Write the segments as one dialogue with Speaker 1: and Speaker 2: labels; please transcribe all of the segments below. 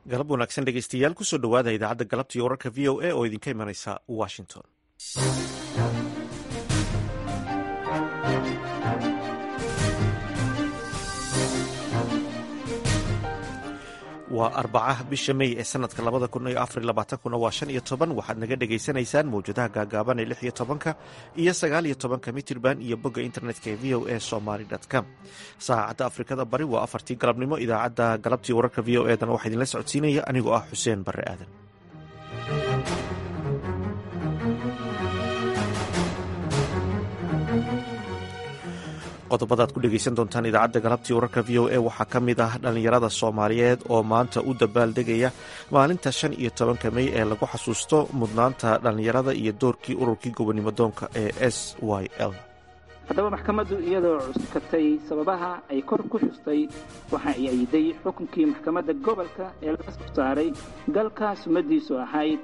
Speaker 1: galab wanaagsan dhegeystayaal kusoo dhowaada idaacadda galabta iyo wararka v o a oo idinka imanaysa washington waa arbaca bisha mey ee sanadka labada kun iyo afar labaatankuna waa shan iyo toban waxaad naga dhagaysanaysaan mawjadaha gaagaaban ee lix iyo tobanka iyo sagaal iyo tobanka mitirban iyo bogga internetka ee v o a somaly com saacadda afrikada bari waa afartii galabnimo idaacadda galabtii wararka v o edana waxaa idinla socodsiinaya anigoo ah xuseen barre aadan qodobadaad ku dhegeysan doontaan idaacadda galabtii wararka v o a waxaa ka mid ah dhallinyarada soomaaliyeed oo maanta u dabaaldegaya maalinta shan iyo tobanka mey ee lagu xasuusto mudnaanta dhallinyarada iyo doorkii ururkii gobonimo doonka ee s y l
Speaker 2: haddaba maxkamaddu iyadoo cuskatay sababaha ay kor ku xustay waxa ay ayiday xukunkii maxkamadda gobolka ee laga soo saaray galka sumadiisu ahayd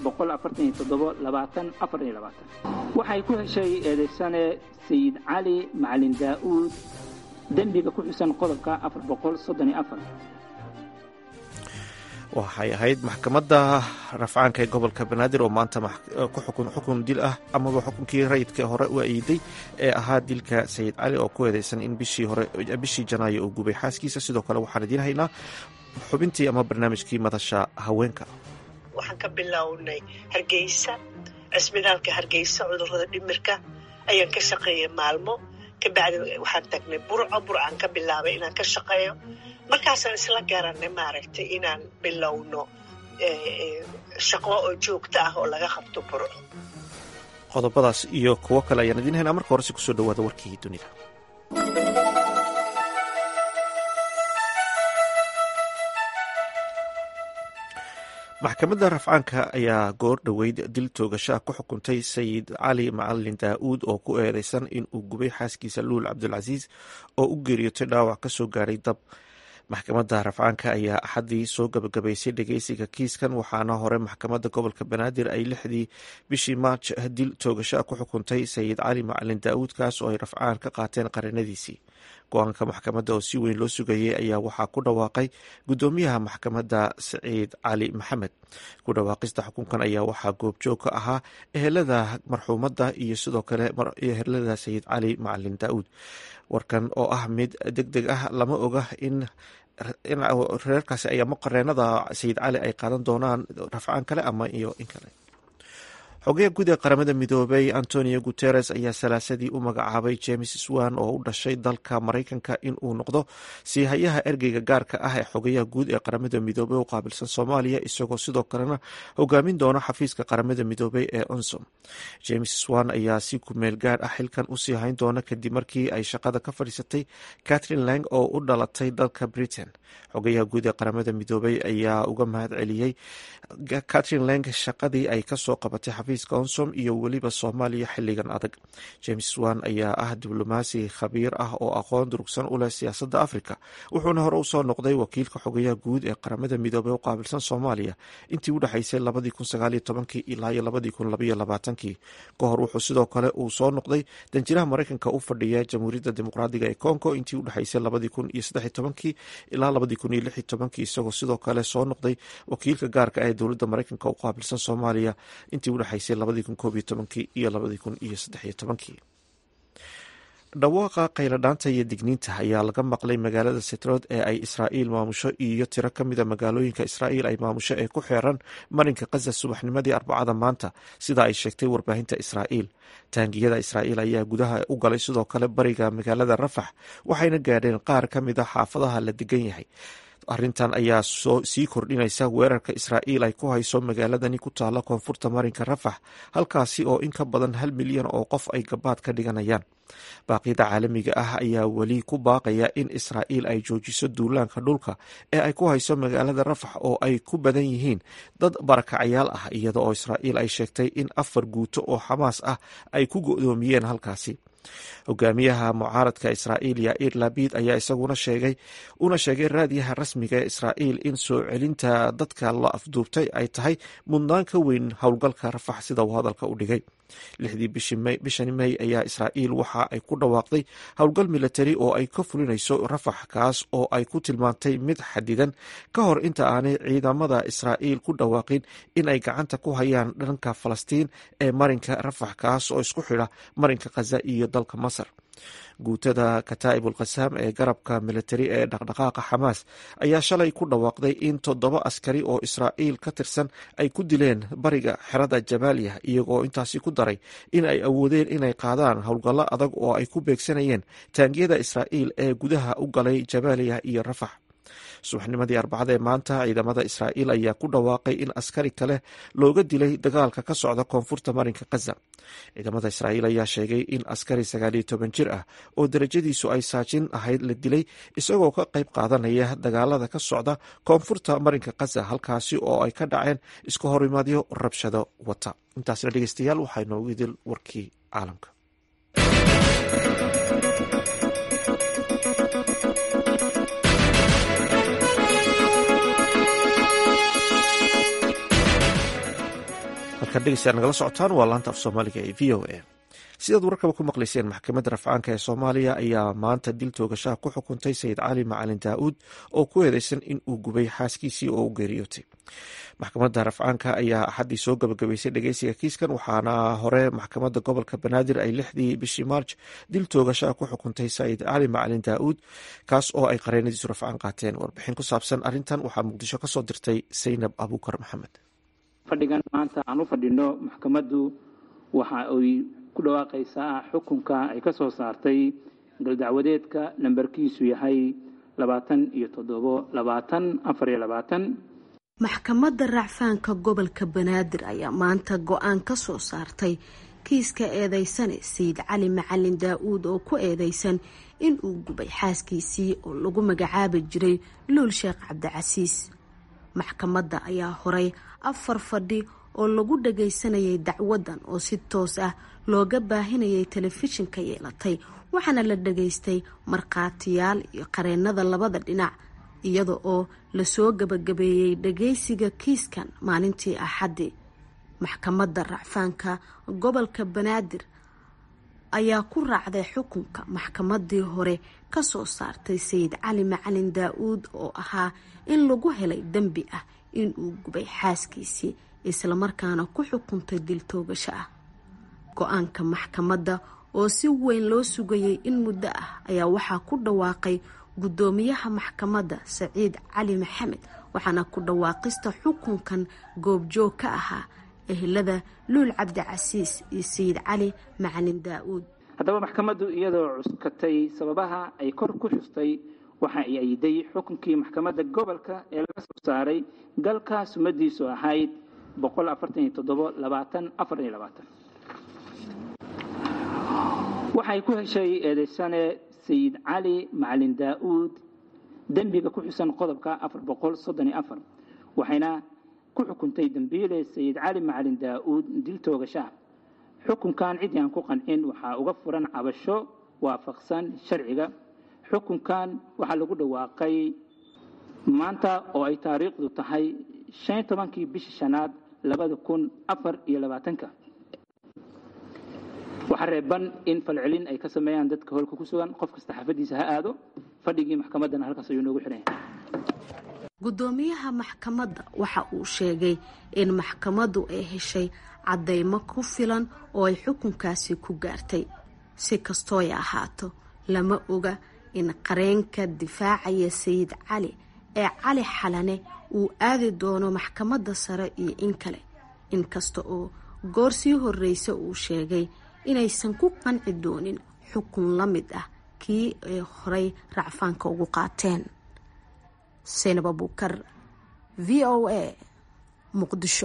Speaker 2: waxay ku heshay eedaysane sayid cali macalin daa'uud dembiga ku xusan qodobka
Speaker 1: waxay ahayd maxkamadda rafcaanka ee gobolka banaadir oo maanta xukun dil ah amaba xukunkii rayidka hore u ayiday ee ahaa dilka sayid cali oo ku eedeysan in bishii janaayo uu gubay xaaskiisa sidoo kale waxaan idiin haynaa xubintii ama barnaamijkii madasha haweenka
Speaker 3: waxaan ka bilownay hargeysa cisbitaalka hargeysa cudurrada dhimirka ayaan ka shaqeeyay maalmo kabacdi waxaan tagnay burco burcaan ka bilaabay inaan ka shaqeeyo markaasaan isla garanay maaragtay inaan bilowno shaqo oo joogto ah oo laga qabto burco
Speaker 1: qodobadaas iyo kuwo kale ayaan idiin haynaa marka horese kusoo dhawaada warkii dunida maxkamadda rafcaanka ayaa goor dhoweyd dil toogashaa ku xukuntay sayid cali macalin daa'uud oo ku eedeysan in uu gubay xaaskiisa luul cabdulcasiis oo u geeriyootay dhaawac kasoo gaaray dab maxkamadda rafcaanka ayaa axaddii soo gabagabaysay dhegeysiga kiiskan waxaana hore maxkamadda gobolka banaadir ay lixdii bishii maarj dil toogashaa ku xukuntay sayid cali macalin daa'uud kaas oo ay rafcaan ka qaateen qarinadiisii go-aanka maxkamadda oo si weyn loo sugayay ayaa waxaa ku dhawaaqay guddoomiyaha maxkamadda saciid cali maxamed ku dhawaaqista xukunkan ayaa waxaa goobjoog ka ahaa ehelada marxuumadda iyo sidoo kale ehelada sayid cali macalin daa'uud warkan oo ah mid deg deg ah lama oga in reerkaasi ama qareenada sayid cali ay qaadan doonaan rafcaan kale ama iyo in kale xogeya guud ee qaramada midoobay antonio guteres ayaa salaasadii u magacaabay james swan oo u dhashay dalka maraykanka in uu noqdo siihayaha ergeyga gaarka ah ee xogeyaha guud ee qaramada midoobey u qaabilsan soomaaliya isagoo sidoo kalena hogaamin doona xafiiska qaramada midoobey ee onsom james swan ayaa si kumeel gaar ah xilkan usii hayn doona kadib markii ay shaqada ka fadhiisatay catherine lang oo u dhalatay dalka britain xogeyaha guud ee qaramada midoobey ayaa uga mahad celiyey catherine lang shaqadii ay kasoo qabatay xafiiska onsom iyo weliba soomaaliya xiligan adag james swan ayaa ah diblomaasi khabiir ah oo aqoon durugsan u leh siyaasadda africa wuxuuna hore usoo noqday wakiilka xogeyaha guud ee qaramada midoobey u qaabilsan soomaaliya intii u dhexaysay labadii kun sagaaliyo tobankii ilaa iyo labadii kun labaiyo labaatankii ka hor wuxuu sidoo kale uu soo noqday danjiraha maraykanka u fadhiya jamhuuriyadda dimuqraadiga ee congo intii u dhexaysay labadii kun iyo saddexiyo tobankii ilaa labadii kun iyo lixiyo tobankii isagoo sidoo kale soo noqday wakiilka gaarka ah ee dowladda maraykanka u qaabilsan soomaaliya intii udhexaysay labadii kun koob iyo tobankii iyo labadii kun iyo saddexiyo tobankii dhawaaqa qayladhaanta iyo digniinta ayaa laga maqlay magaalada setrood ee ay israa'iil maamusho iyo tiro ka mida magaalooyinka israa'iil ay maamusho ee ku xeeran marinka khaza subaxnimadii arbacada maanta sida ay sheegtay warbaahinta israa'iil taangiyada israa'iil ayaa gudaha u galay sidoo kale bariga magaalada rafax waxayna gaadheen qaar ka mida xaafadaha la degan yahay arrintan ayaa sii kordhinaysa weerarka israa'iil ay ku hayso magaaladani ku taalla koonfurta marinka rafax halkaasi oo in ka badan hal milyan oo qof ay gabaad ka dhiganayaan baaqyada caalamiga ah ayaa weli ku baaqaya in israa'iil ay joojiso duulaanka dhulka ee ay ku hayso magaalada rafax oo ay ku badan yihiin dad barakacayaal ah iyada oo israa'iil ay sheegtay in afar guuto oo xamaas ah ay ku go'doomiyeen halkaasi hogaamiyaha mucaaradka israa'iil yair labid ayaa isaguna sheegay una sheegay raadiyaha rasmiga ee israa'iil in soo celinta dadka la afduubtay ay tahay mudnaan ka weyn howlgalka rafax sida uu hadalka u dhigay lixdii bishani may ayaa israa'iil waxa ay ku dhawaaqday howlgal milatari oo ay ka fulinayso rafax kaas oo ay ku tilmaantay mid xadidan ka hor inta aanay ciidamada israa'iil ku dhawaaqin in ay gacanta ku hayaan dhanka falastiin ee marinka rafax kaas oo isku xidha marinka khaza iyo dalka masar guutada kataa'ib ulkhasaam ee garabka militari ee dhaqdhaqaaqa xamaas ayaa shalay ku dhawaaqday in toddoba askari oo israa'iil ka tirsan ay ku dileen bariga xerada jabaaliya iyagoo intaasi ku daray in ay awoodeen inay qaadaan howlgallo adag oo ay ku beegsanayeen taangiyada israa'iil ee gudaha u galay jabaaliya iyo rafax subaxnimadii arbacada ee maanta ciidamada israa'iil ayaa ku dhawaaqay in askari kale looga dilay dagaalka ka socda koonfurta marinka khaza ciidamada israa'iil ayaa sheegay in askari sagaaliyo toban jir ah oo darajadiisu ay saajin ahayd la dilay isagoo ka qayb qaadanaya dagaalada ka socda koonfurta marinka khaza halkaasi oo ay ka dhaceen isku horimaadyo rabshado wata intaasna dhegeystayaal waxaa inoogu idil warkii caalamka degeystayaal nagala socotaan waa laanta af soomaaliga ee v o a sidaad warkaba ku maqlayseen maxkamadda rafcaanka ee soomaaliya ayaa maanta dil toogashaha ku xukuntay sayid cali macalin daa-uud oo ku eedeysan in uu gubay xaaskiisii oo u geeriyootay maxkamadda rafcaanka ayaa axaddii soo gabagabaysay dhegeysiga kiiskan waxaana hore maxkamadda gobolka banaadir ay lixdii bishii maarj dil toogashaha ku xukuntay sayid cali macalin daa-uud kaas oo ay qareenadiisu rafcaan qaateen warbixin ku saabsan arrintan waxaa muqdisho kasoo dirtay saynab abuukar maxamed
Speaker 2: fadhigan maanta aan u fadhino maxkamaddu waxa ay ku dhawaaqaysaa xukunka ay ka soo saartay galdacwadeedka lambarkiisu yahay labaatan iyo toddobo labaatan afar iyo labaatan
Speaker 4: maxkamadda racfaanka gobolka banaadir ayaa maanta go-aan ka soo saartay kiiska eedeysane sayid cali macalin daa-uud oo ku eedeysan in uu gubay xaaskiisii oo lagu magacaabi jiray luul sheekh cabdicasiis maxkamadda ayaa horay afar fadhi oo lagu dhagaysanayay dacwadan oo si toos ah looga baahinayay telefishinka yeelatay waxaana la dhagaystay markhaatiyaal iyo qareenada labada dhinac iyada oo lasoo gabagabeeyey dhagaysiga kiiskan maalintii axaddii maxkamadda racfaanka gobolka banaadir ayaa ku raacday xukunka maxkamadii hore kasoo saartay sayid cali macalin daa-uud oo ahaa in lagu helay dembi ah in uu gubay xaaskiisii islamarkaana ku xukuntay dil toogasho ah go-aanka maxkamadda oo si weyn loo sugayay in muddo ah ayaa waxaa ku dhawaaqay guddoomiyaha maxkamadda saciid cali maxamed waxaana ku dhawaaqista xukunkan goobjoog ka ahaa ehelada luul cabdicasiis iyo sayid cali macalin daa-uud
Speaker 2: haddaba maxkamaddu iyadoo cuskatay sababaha ay kor ku xustay waxa ay ayday xukunkii maxkamadda gobolka ee laga soo saaray galka sumadiisu ahayd waxay ku heshay eedeysane sayid cali macalin daa-uud dembiga ku xusan qodobka waxayna ku xukuntay dembiile sayid cali macalin daa-uud dil toogashaha xukunkan ciddii aan ku qancin waxaa uga furan cabasho waafaqsan sharciga xukunkan waxaa lagu dhawaaqay maanta oo ay taariikhdu tahay shan tobankii bishii shanaad labada kun afar iyo labaatanka waxaa reeban in falcelin ay ka sameeyaan dadka holka ku sugan qof kasta xaafadiisa ha aado fadhigii maxkamaddana halkaas ayuu noogu xidhan yahay
Speaker 4: guddoomiyaha maxkamadda waxa uu sheegay in maxkamaddu ay heshay caddaymo ku filan oo ay xukunkaasi ku gaartay si kastooy ahaato lama oga in qareenka difaacaya sayid cali ee cali xalane uu aadi doono maxkamadda sare iyo in kale inkasta oo goor sii horreysa uu sheegay inaysan ku qanci doonin xukun la mid ah kii ay horay racfaanka ugu qaateen saynab abuukar v o a muqdisho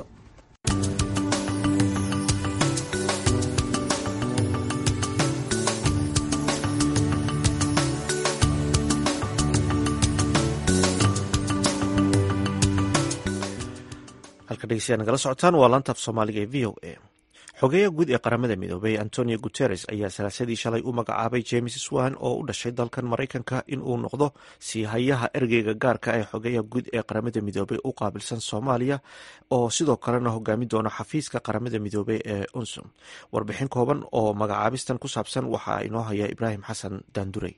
Speaker 1: halka dhegeystayaa nagala socotaan waa laantaaf soomaaliga ee v o a xogeeya guud ee qaramada midoobay antonio guteres ayaa salaasadii shalay u magacaabay james swan oo u dhashay dalkan maraykanka in uu noqdo sii hayaha ergeyga gaarka ee xogeeya guud ee qaramada midoobay u qaabilsan soomaaliya oo sidoo kalena hogaami doona xafiiska qaramada midoobey ee unsum warbixin kooban oo magacaabistan ku saabsan waxaa inoo haya ibraahim xasan daandurey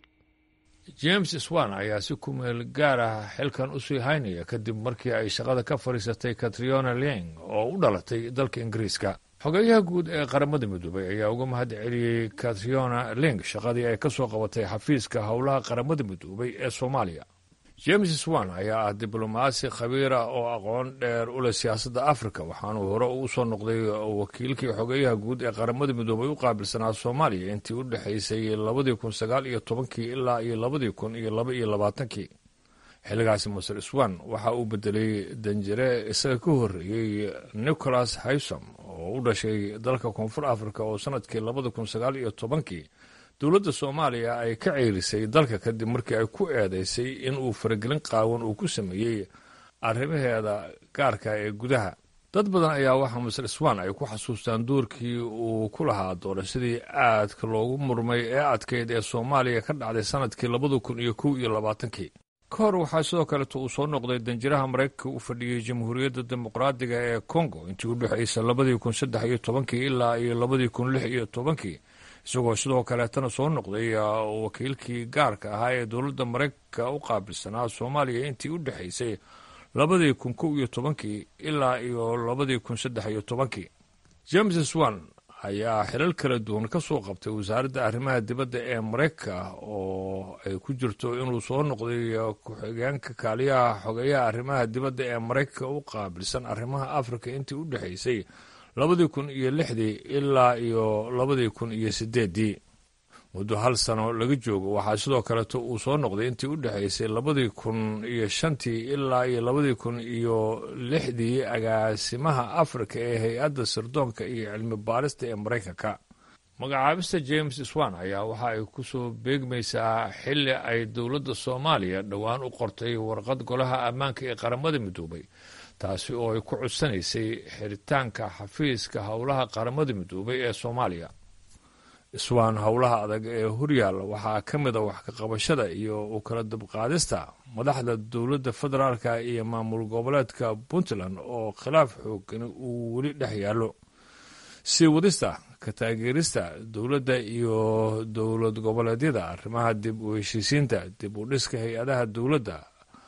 Speaker 5: james swan ayaa si kumeel gaar ah xilkan u sii haynaya kadib markii ay shaqada ka fadhiisatay katriona ling oo u dhalatay dalka ingiriiska xogeeyaha guud ee qaramada midoobay ayaa uga mahad celiyey katriona ling shaqadii ay ka soo qabatay xafiiska howlaha qaramada midoobay ee soomaaliya james swan ayaa ah diblomaasi khabiira oo aqoon dheer u leh siyaasadda afrika waxaanuu hore u soo noqday wakiilkii xogeeyaha guud ee qaramada midoobay u qaabilsanaa soomaaliya intii u dhexaysay labadii kun sagaal iyo tobankii ilaa iyo labadii kun iyo laba iyo labaatankii xilligaasi maser swan waxa uu bedelay danjire isaga ka horreeyey nicholas haysom oo u dhashay dalka koonfur africa oo sanadkii labada kun sagaal iyo tobankii dowladda soomaaliya ay ka ceyrisay dalka kadib markii ay ku eedeysay in uu faragelin qaawan uu ku sameeyey arrimaheeda gaarka ee gudaha dad badan ayaa waxaa maser swan ay ku xasuustaan doorkii uu ku lahaa doorashadii aadka loogu murmay ee adkeyd ee soomaaliya ka dhacday sanadkii labada kun iyo kow iyo labaatankii ka hor waxaa sidoo kaleeto uu soo noqday danjiraha maraykanka u fadhiyey jamhuuriyadda dimuqraadiga ee congo intii u dhexaysa labadii kun saddex iyo tobankii ilaa iyo labadii kun lix iyo tobankii isagoo sidoo kaleetana soo noqday wakiilkii gaarka ahaa ee dowladda maraykanka u qaabilsanaa soomaaliya intii u dhexaysay labadii kun kow iyo tobankii ilaa iyo labadii kun saddex iyo tobankii james swan ayaa xilal kala duwan ka soo qabtay wasaaradda arrimaha dibadda ee maraykanka oo ay ku jirto inuu soo noqday ku-xigeenka kaaliyaha xogeeyaha arrimaha dibadda ee maraykanka u qaabilsan arrimaha afrika intii u dhexaysay labadii kun iyo lixdii ilaa iyo labadii kun iyo sideeddii muddo hal sano laga joogo waxaa sidoo kaleeto uu soo noqday intii u dhexaysay labadii kun iyo shantii ilaa iyo labadii kun iyo lixdii agaasimaha afrika ee hay-adda sirdoonka iyo cilmi baarista ee maraykanka magacaabista james swan ayaa waxa ay ku soo beegmaysaa xilli ay dowladda soomaaliya dhowaan u qortay warqad golaha ammaanka ee qaramada midoobay taasi oo ay ku cudsanaysay xiritaanka xafiiska howlaha qaramada midoobay ee soomaaliya iswaan howlaha adag ee horyaal waxaa ka mid a wax ka qabashada iyo u kala dabqaadista madaxda dowladda federaalka iyo maamul goboleedka puntland oo khilaaf xoogan uu weli dhex yaallo sii wadista ka taageerista dowladda iyo dowlad goboleedyada arrimaha dib u heshiisiinta dib u dhiska hay-adaha dowladda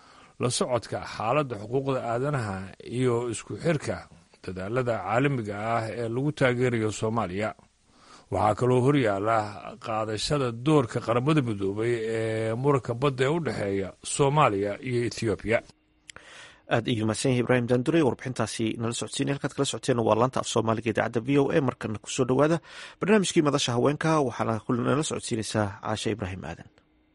Speaker 5: la socodka xaaladda xuquuqda aadanaha iyo isku xirka dadaalada caalamiga ah ee lagu taageerayo soomaaliya waxaa kaloo horyaala qaadashada doorka qaramada midoobay ee muranka badda ee u dhexeeya soomaaliya iyo ethoobiya
Speaker 1: aad ayuu mahadsan yahay ibraahim daandurey warbixintaasi nala socodsiinay halkaad kala socoteen waa laanta af soomaaliga idaacadda v o a markana kusoo dhowaada barnaamijkii madasha haweenka waxaana nala socodsiinaysaa caasha ibraahim aadan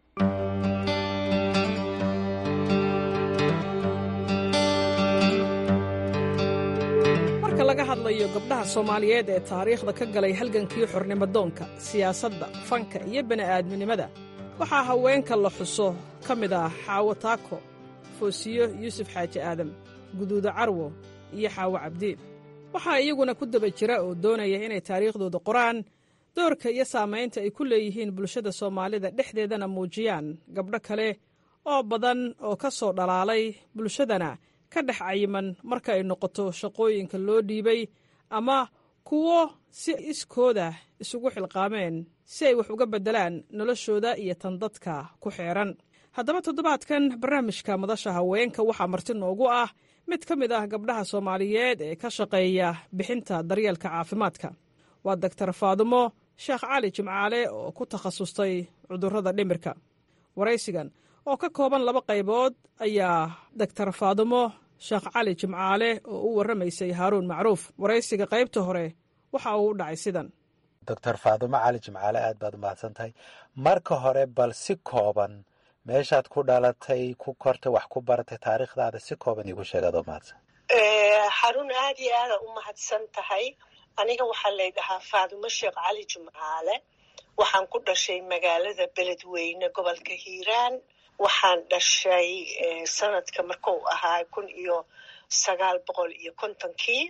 Speaker 6: marka laga hadlayo gabdhaha soomaaliyeed ee taariikhda ka galay halgankii xornimodoonka siyaasadda fanka iyo bini'aadminimada waxaa haweenka la xuso ka mid ah xaawo taako foosiyo yuusuf xaaji aadam guduuda carwo iyo xaawo cabdiin waxaa iyaguna ku daba jira oo doonaya inay taariikhdooda qoraan doorka iyo saamaynta ay ku leeyihiin bulshada soomaalida dhexdeedana muujiyaan gabdho kale oo badan oo ka soo dhalaalay bulshadana ka dhex cayiman marka ay noqoto shaqooyinka loo dhiibay ama kuwo si iskooda isugu xilqaameen si ay wax uga beddelaan noloshooda iyo tan dadka ku xeeran haddaba toddobaadkan barnaamijka madasha haweenka waxaa marti noogu ah mid ka mid ah gabdhaha soomaaliyeed ee ka shaqeeya bixinta daryeelka caafimaadka waa doktar faadumo sheekh cali jimcaale oo ku takhasustay cudurrada dhimirka waraysigan oo ka kooban laba qaybood ayaa doktar faadumo sheekh cali jimcaale oo u warramaysay haaruun macruuf waraysiga qaybta hore waxa uu u dhacay sidan
Speaker 7: doctor faadumo cali jimcaale aad baad umahadsan tahay marka hore bal si kooban meeshaad ku dhalatay ku kortay wax ku baratay taariikhdaada si kooban iigu sheeg adoo mahadsan
Speaker 3: xarun aad iyo aada u mahadsan tahay aniga waxaa laydhahaa faadumo sheekh cali jimcaale waxaan ku dhashay magaalada beledweyne gobolka hiiraan waxaan dhashay sanadka markuu ahaa kun iyo sagaal boqol iyo kontonkii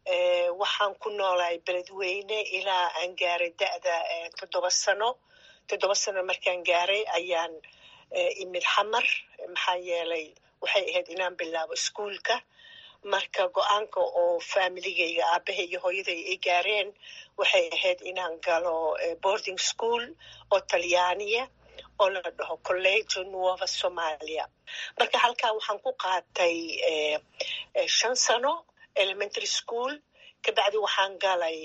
Speaker 3: waxaan ku noolahay beledweyne ilaa aan gaaray da'da toddoba sano toddoba sano markaan gaaray ayaan imid xamar maxaa yeelay waxay ahayd inaan bilaabo iskuolka marka go-aanka oo familigayga aabahay iyo hooyaday ay gaareen waxay ahayd inaan galo boarding school oo talyaaniya oo la dhaho collegio nuova somalia marka halkaa waxaan ku qaatay shan sano elementary school kabacdi waxaan galay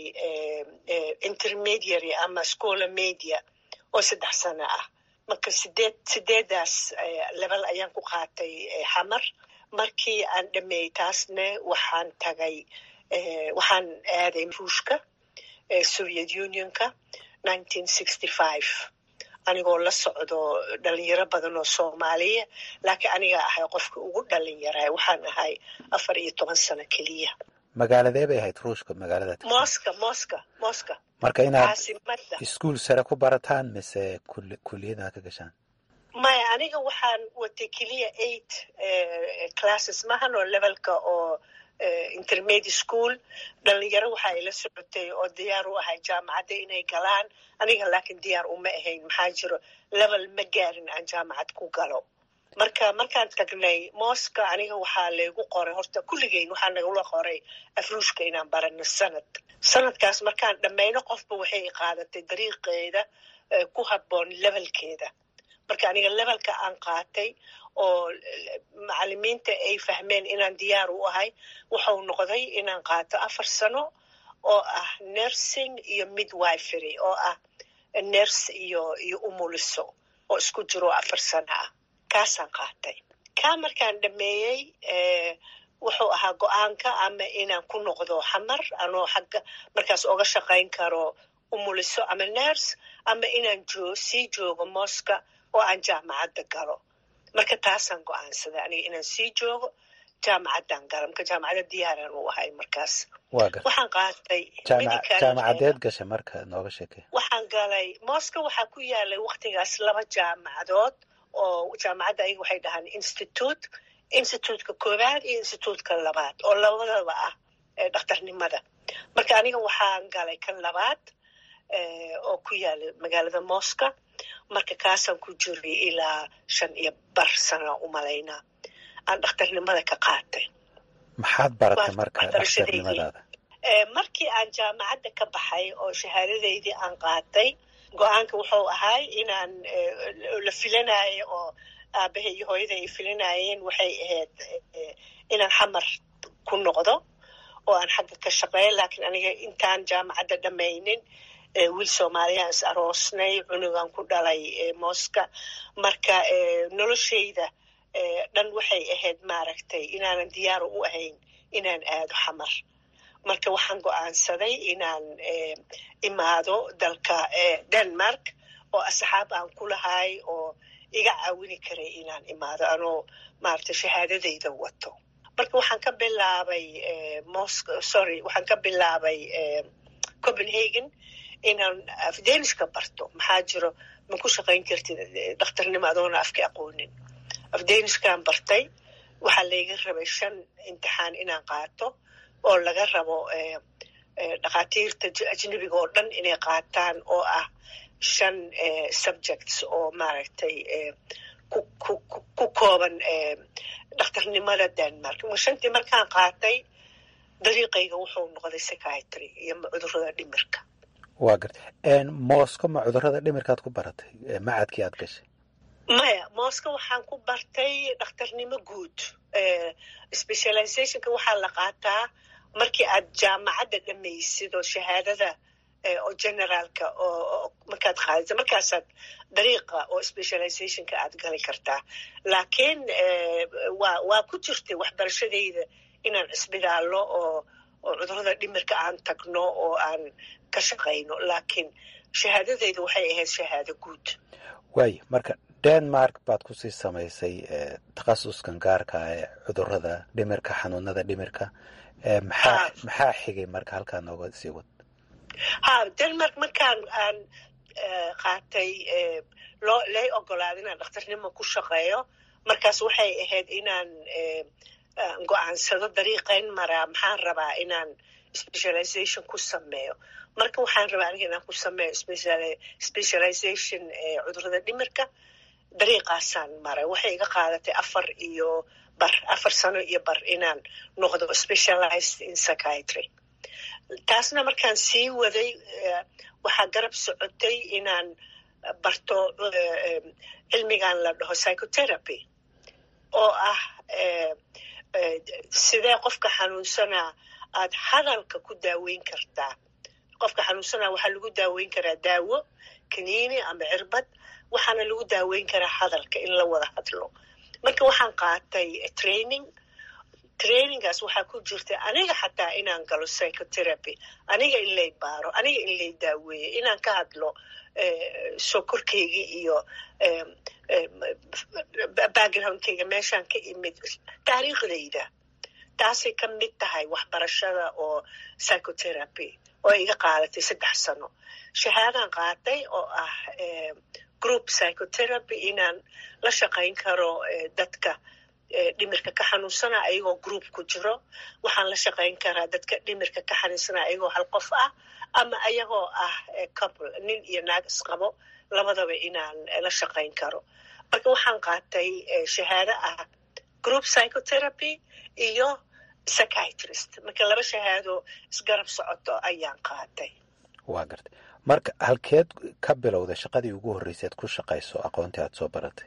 Speaker 3: intermediary ama schola media oo saddex sano ah marka sideed sideedaas level ayaan ku qaatay xamar markii aan dhameeyey taasne waxaan tagay waxaan aaday ruushka soviet unionka nineteen sixty five anigoo la socdo dhalinyaro badan oo soomaaliya laakiin anigaa ahay qofka ugu dhalinyara waxaan ahay afar iyo toban sano keliya
Speaker 7: magaaladee bay ahayd ruushka magaalada
Speaker 3: moska moska moska
Speaker 7: marka inaad
Speaker 3: caasimada
Speaker 7: iskuol sare ku barataan mise kuliyada ka gashaan
Speaker 3: maya aniga waxaan watay keliya eight classes mahan oo levelka oo intermediate school dhalinyaro waxaa ila socotay oo diyaar u ahay jaamacadda inay galaan aniga laakiin diyaar uma ahayn maxaa jiro level ma gaarin aan jaamacad ku galo marka markaan tagnay mooska aniga waxaa laygu qoray horta kulligeyn waxaa nagula qoray afruushka inaan barano sanad sanadkaas markaan dhammayno qofba waxay qaadatay dariiqeeda ku habboon levelkeeda marka aniga levelka aan qaatay oo macalimiinta ay fahmeen inaan diyaar u ahay wuxuu noqday inaan qaato afar sano oo ah nursing iyo midwifery oo ah nurse iyo iyo umuliso oo isku jiro afar sano ah kaasaan qaatay kaa markaan dhameeyey wuxuu ahaa go-aanka ama inaan ku noqdo xamar anoo xagga markaas oga shaqayn karo umuliso ama nurse ama inaan joo sii joogo mooska oo aan jaamacadda galo marka taasaan go-aansaday aniga inaan sii joogo jaamacaddaan galo marka jaamacadda diyaaraan u ahay markaas waxaan qaatay
Speaker 7: jaamacadeed gashay marka nooga sheekey
Speaker 3: waxaan galay mooska waxaa ku yaalay waktigaas laba jaamacadood oo jaamacadda ayaga waxay dhahaan institute instituutka koowaad iyo instituutka labaad oo labadaba ah dhakhtarnimada marka aniga waxaan galay kan labaad oo ku yaala magaalada mooska marka kaasaan ku jiray ilaa shan iyo bar sana umalaynaa aan dhakhtarnimada ka qaatay
Speaker 7: maxaad baratay marka dhakhtarnimadaada
Speaker 3: markii aan jaamacadda ka baxay oo shahaadadeydii aan qaatay go-aanka wuxuu ahay inaan la filanayo oo aabahay iyo hooyada ay filanayeen waxay ahayd inaan xamar ku noqdo oo aan xagga ka shaqeeyo laakiin aniga intaan jaamacadda dhammaynin wiil soomaaliyaan is aroosnay cunugan ku dhalay mooska marka noloshayda dhan waxay ahayd maaragtay inaanan diyaar u ahayn inaan aado xamar marka waxaan go-aansaday inaan imaado dalka denmark oo asxaab aan ku lahay oo iga caawini karay inaan imaado anoo maaragtay shahaadadayda wato marka waxaan ka bilaabay mosc sorry waxaan ka bilaabay copenhagen inaan afdaniska barto maxaa jiro ma ku shaqayn kartid dhakhtarnimo adoona afka aqoonin afdaniskaan bartay waxaa layga rabay shan imtixaan inaan qaato oo laga rabo dhakhaatiirta ajnebiga oo dhan inay qaataan oo ah shan subjects oo maaragtay ku kooban dhakhtarnimada denmark shantii markaan qaatay dariiqayga wuxuu noqday psychiatry iyo cudurada dhimirka
Speaker 7: waa garta moosko ma cudurada dhimirkaad ku baratay macadkii aad gashay
Speaker 3: maya mooska waxaan ku bartay dhakhtarnimo guud specializationka waxaa la qaataa markii aad jaamacadda dhamaysid oo shahaadada oo generaalka oo markaad qaadisa markaasaad dariiqa oo specializationka aad gali kartaa laakiin waa waa ku jirtay waxbarashadayda inaan isbidaallo oo oo cudurada dhimirka aan tagno oo aan ka shaqayno laakiin shahaadadayda waxay ahayd shahaado guud
Speaker 7: waay marka denmark baad kusii samaysay takhasuskan gaarka ah ee cudurada dhimirka xanuunada dhimirka maxaa maxaa xigay marka halkaa nooga sii wad
Speaker 3: ha denmark markaan aan qaatay loo lay ogolaaday inaan dhakhtarnimo ku shaqeeyo markaas waxay ahayd inaan go-aansado dariiqayn maraa maxaan rabaa inaan specialization ku sameeyo marka waxaan rabaa aniga inaan ku sameeyo specialization cudurada dhimirka dariiqaasaan maray waxay iga qaadatay afar iyo bar afar sano iyo bar inaan noqdo specialized in psychiatry taasna markaan sii waday waxaa garab socotay inaan barto cilmigan la dhaho psychotherapy oo ah sidee qofka xanuunsanaa aad hadalka ku daaweyn kartaa qofka xanuunsanaa waxaa lagu daaweyn karaa daawo kaniini ama cirbad waxaana lagu daaweyn karaa hadalka in la wada hadlo marka waxaan qaatay training trainingaas waxaa ku jirta aniga xataa inaan galo psychotherapy aniga in lay baaro aniga in lay daaweeyo inaan ka hadlo sokorkaygii iyo backgroundkayga meeshaan ka imid taariikhdayda taasay ka mid tahay waxbarashada oo psychotherapy oo iga qaadatay saddex sano shahaadaan qaatay oo ah group psychotherapy inaan la shaqayn karo dadka dhimirka ka xanuunsana ayagoo group ku jiro waxaan la shaqayn karaa dadka dhimirka ka xanuunsana ayagoo hal qof ah ama ayagoo ah couple nin iyo naag isqabo labadaba inaan la shaqayn karo marka waxaan qaatay shahaado ah group psychotherapy iyo psychiatrist marka laba shahaado isgarab socoto ayaan qaatay
Speaker 7: waa gartay marka halkeed ka bilowda shaqadii ugu horreyseed ku shaqayso aqoontii aad soo baratay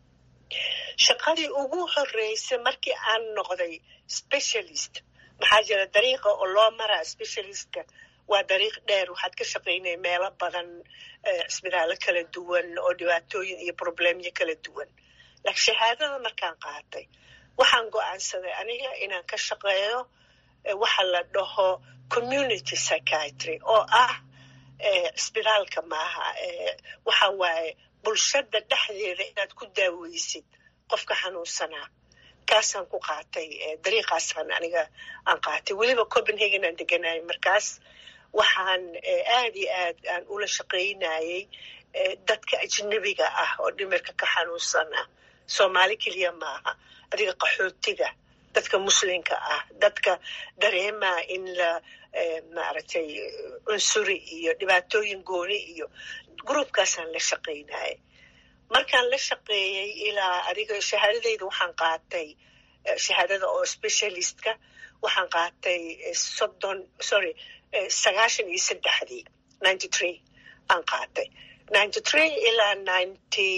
Speaker 3: shaqadii ugu horreysay markii aan noqday specialist maxaa jira dariiqa oo loo maraa specialistka waa dariiq dheer waxaad ka shaqaynaya meelo badan cisbitaallo kala duwan oo dhibaatooyin iyo problemyo kala duwan laakiin shahaadada markaan qaatay waxaan go-aansaday aniga inaan ka shaqeeyo waxa la dhaho community psychiatry oo ah cisbitaalka maaha waxa waaye bulshada dhexdeeda inaad ku daaweysid qofka xanuunsanaa kaasaan ku qaatay dariiqaasaan aniga aan qaatay weliba copenhagen aan deganayay markaas waxaan aad iyo aad aan ula shaqaynayay dadka ajnebiga ah oo dhimirka ka xanuunsana soomaali keliya maaha adiga qaxootiga dadka muslimka ah dadka dareemaa in la maaragtay cunsuri iyo dhibaatooyin gooni iyo groupkaasaan la shaqaynayay markaan la shaqeeyey ilaa adiga shahaadadayda waxaan qaatay shahaadada oo specialistka waxaan qaatay soddon sorry sagaashan iyo saddexdii ninety three aan qaatay ninety three ilaa ninety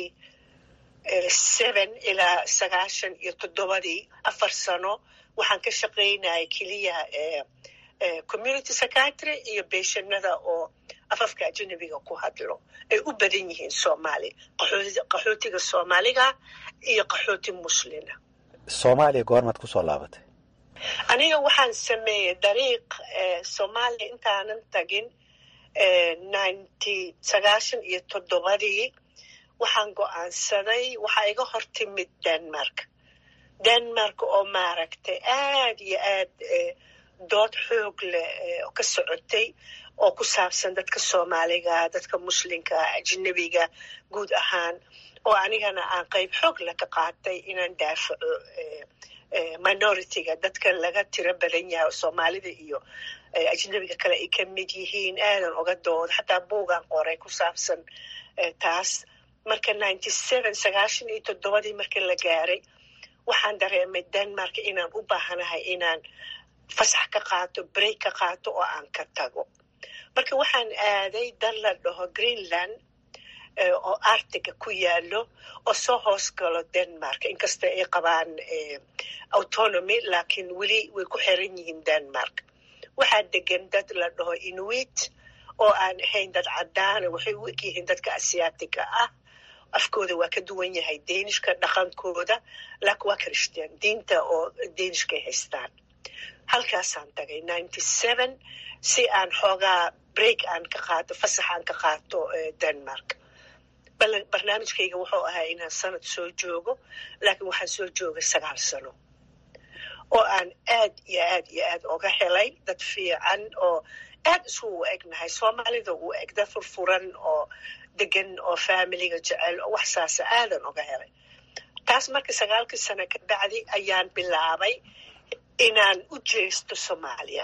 Speaker 3: seven ilaa sagaashan iyo toddobadii afar sano waxaan ka shaqaynaya keliya community psychiatry iyo beeshanada oo afafka ajanabiga ku hadlo ay u badan yihiin soomaali qaxootiga soomaaliga iyo qaxooti muslina
Speaker 7: soomaaliya goormaad kusoo laabatay
Speaker 3: aniga waxaan sameeyey dariiq soomaaliya intaanan tagin ninety sagaashan iyo toddobadii waxaan go-aansaday waxaa iga hor timid denmark denmark oo maaragtay aad iyo aad dood xoog leh oo ka socotay oo ku saabsan dadka soomaaliga dadka muslimka ajnabiga guud ahaan oo anigana aan qayb xoog leh ka qaatay inaan daafaco minoritiga dadka laga tiro badan yahay oo soomaalida iyo ajnabiga kale ay ka mid yihiin aadan oga dooda xataa buugaan qoray ku saabsan taas marka ninety seven sagaashan iyo toddobadii markii la gaaray waxaan dareemay denmark inaan u baahanahay inaan fasax ka qaato break ka qaato oo aan ka tago marka waxaan aaday dal la dhaho greenland oo artiga ku yaalo oo soo hoos galo denmark inkasta ay qabaan autonomy laakiin weli way ku xiran yihiin denmark waxaa degan dad la dhaho inuit oo aan ahayn dad cadaana waxay u egyihiin dadka asiyaatiga ah afkooda waa ka duwan yahay deenishka dhaqankooda laakiin waa christian diinta oo deenishkay haystaan halkaasaan tagay ninety seven si aan xoogaa break aan ka qaato fasax aan ka qaato denmark barnaamijkayga wuxuu ahaa inaan sanad soo joogo laakiin waxaan soo joogay sagaal sano oo aan aad iyo aad iyo aad oga helay dad fiican oo aad isugu egnahay soomaalida uu eg dad furfuran oo degan oo faamiliga jecel oo wax saasa aadan oga helay taas marka sagaalkii sano ka bacdi ayaan bilaabay inaan u jeesto soomaaliya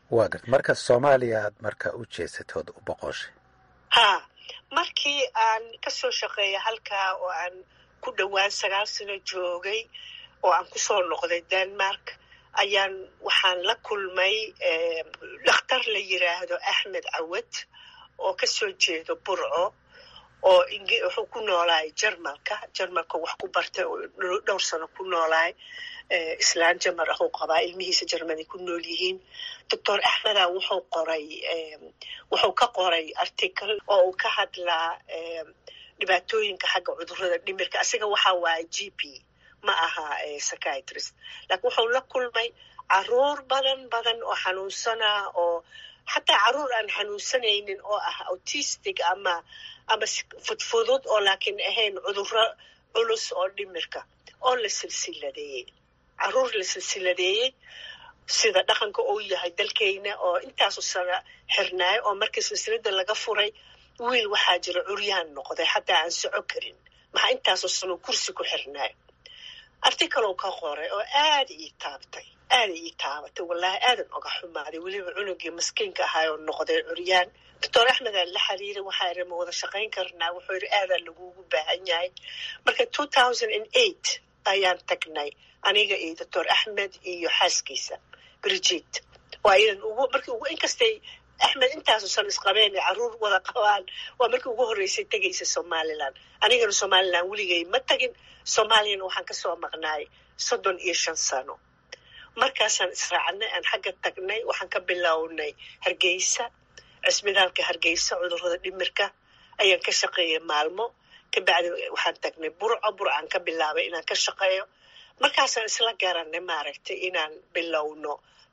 Speaker 7: waa garta marka soomaaliya aad marka u jeesatood u boqoshay
Speaker 3: haa markii aan kasoo shaqeeya halkaa oo aan ku dhowaan sagaal sano joogay oo aan kusoo noqday denmark ayaan waxaan la kulmay dhakhtar la yiraahdo axmed cawad oo kasoo jeedo burco oo wuxuu ku noolaay jarmalka jarmalka wax ku bartay oo dhowr sano ku noolaay islaan jamar ah uu qabaa ilmihiisa jarmani ku nool yihiin doctor axmeda wuxuu qoray wuxuu ka qoray article oo uu ka hadlaa dhibaatooyinka xagga cudurrada dhimirka asiga waxa waaye g p ma aha psychiatrist laakiin wuxuu la kulmay caruur badan badan oo xanuunsana oo xataa caruur aan xanuunsanaynin oo ah autistic ama ama fudfudud oo laakiin ahayn cudurro culus oo dhimirka oo la silsiladeeyey caruur la silsiladeeyey sida dhaqanka uu yahay dalkeyna oo intaasu sana xirnaayo oo markii silsilada laga furay wiil waxaa jira curyaan noqday xataa aan soco karin maxaa intaasoo sano kursi ku xirnaayo articalow ka qoray oo aada ii taabtay aada ii taabatay wallaahi aadan oga xumaaday weliba cunugii maskiinka ahaay oo noqday curyaan doctor axmed aan la xiriiray waxaa iri ma wada shaqayn karnaa wuxuu yidhi aadaa lagugu baahan yahay marka two thousand and eight ayaan tagnay aniga iyo doctor axmed iyo xaaskiisa brigid waa iyadan ugu markii ugu inkastay axmed intaasu san isqabeen ee caruur wada qabaan waa markii ugu horreysay tegaysa somalilan anigana somalilan weligay ma tagin soomaaliyana waxaan kasoo maqnaay soddon iyo shan sano markaasaan israacnay aan xagga tagnay waxaan ka bilownay hargeysa cisbitaalka hargeysa cudurrada dhimirka ayaan ka shaqeeyay maalmo kabacdi waxaan tagnay burco burcaan ka bilaabay inaan ka shaqeeyo markaasaan isla garanay maaragtay inaan bilowno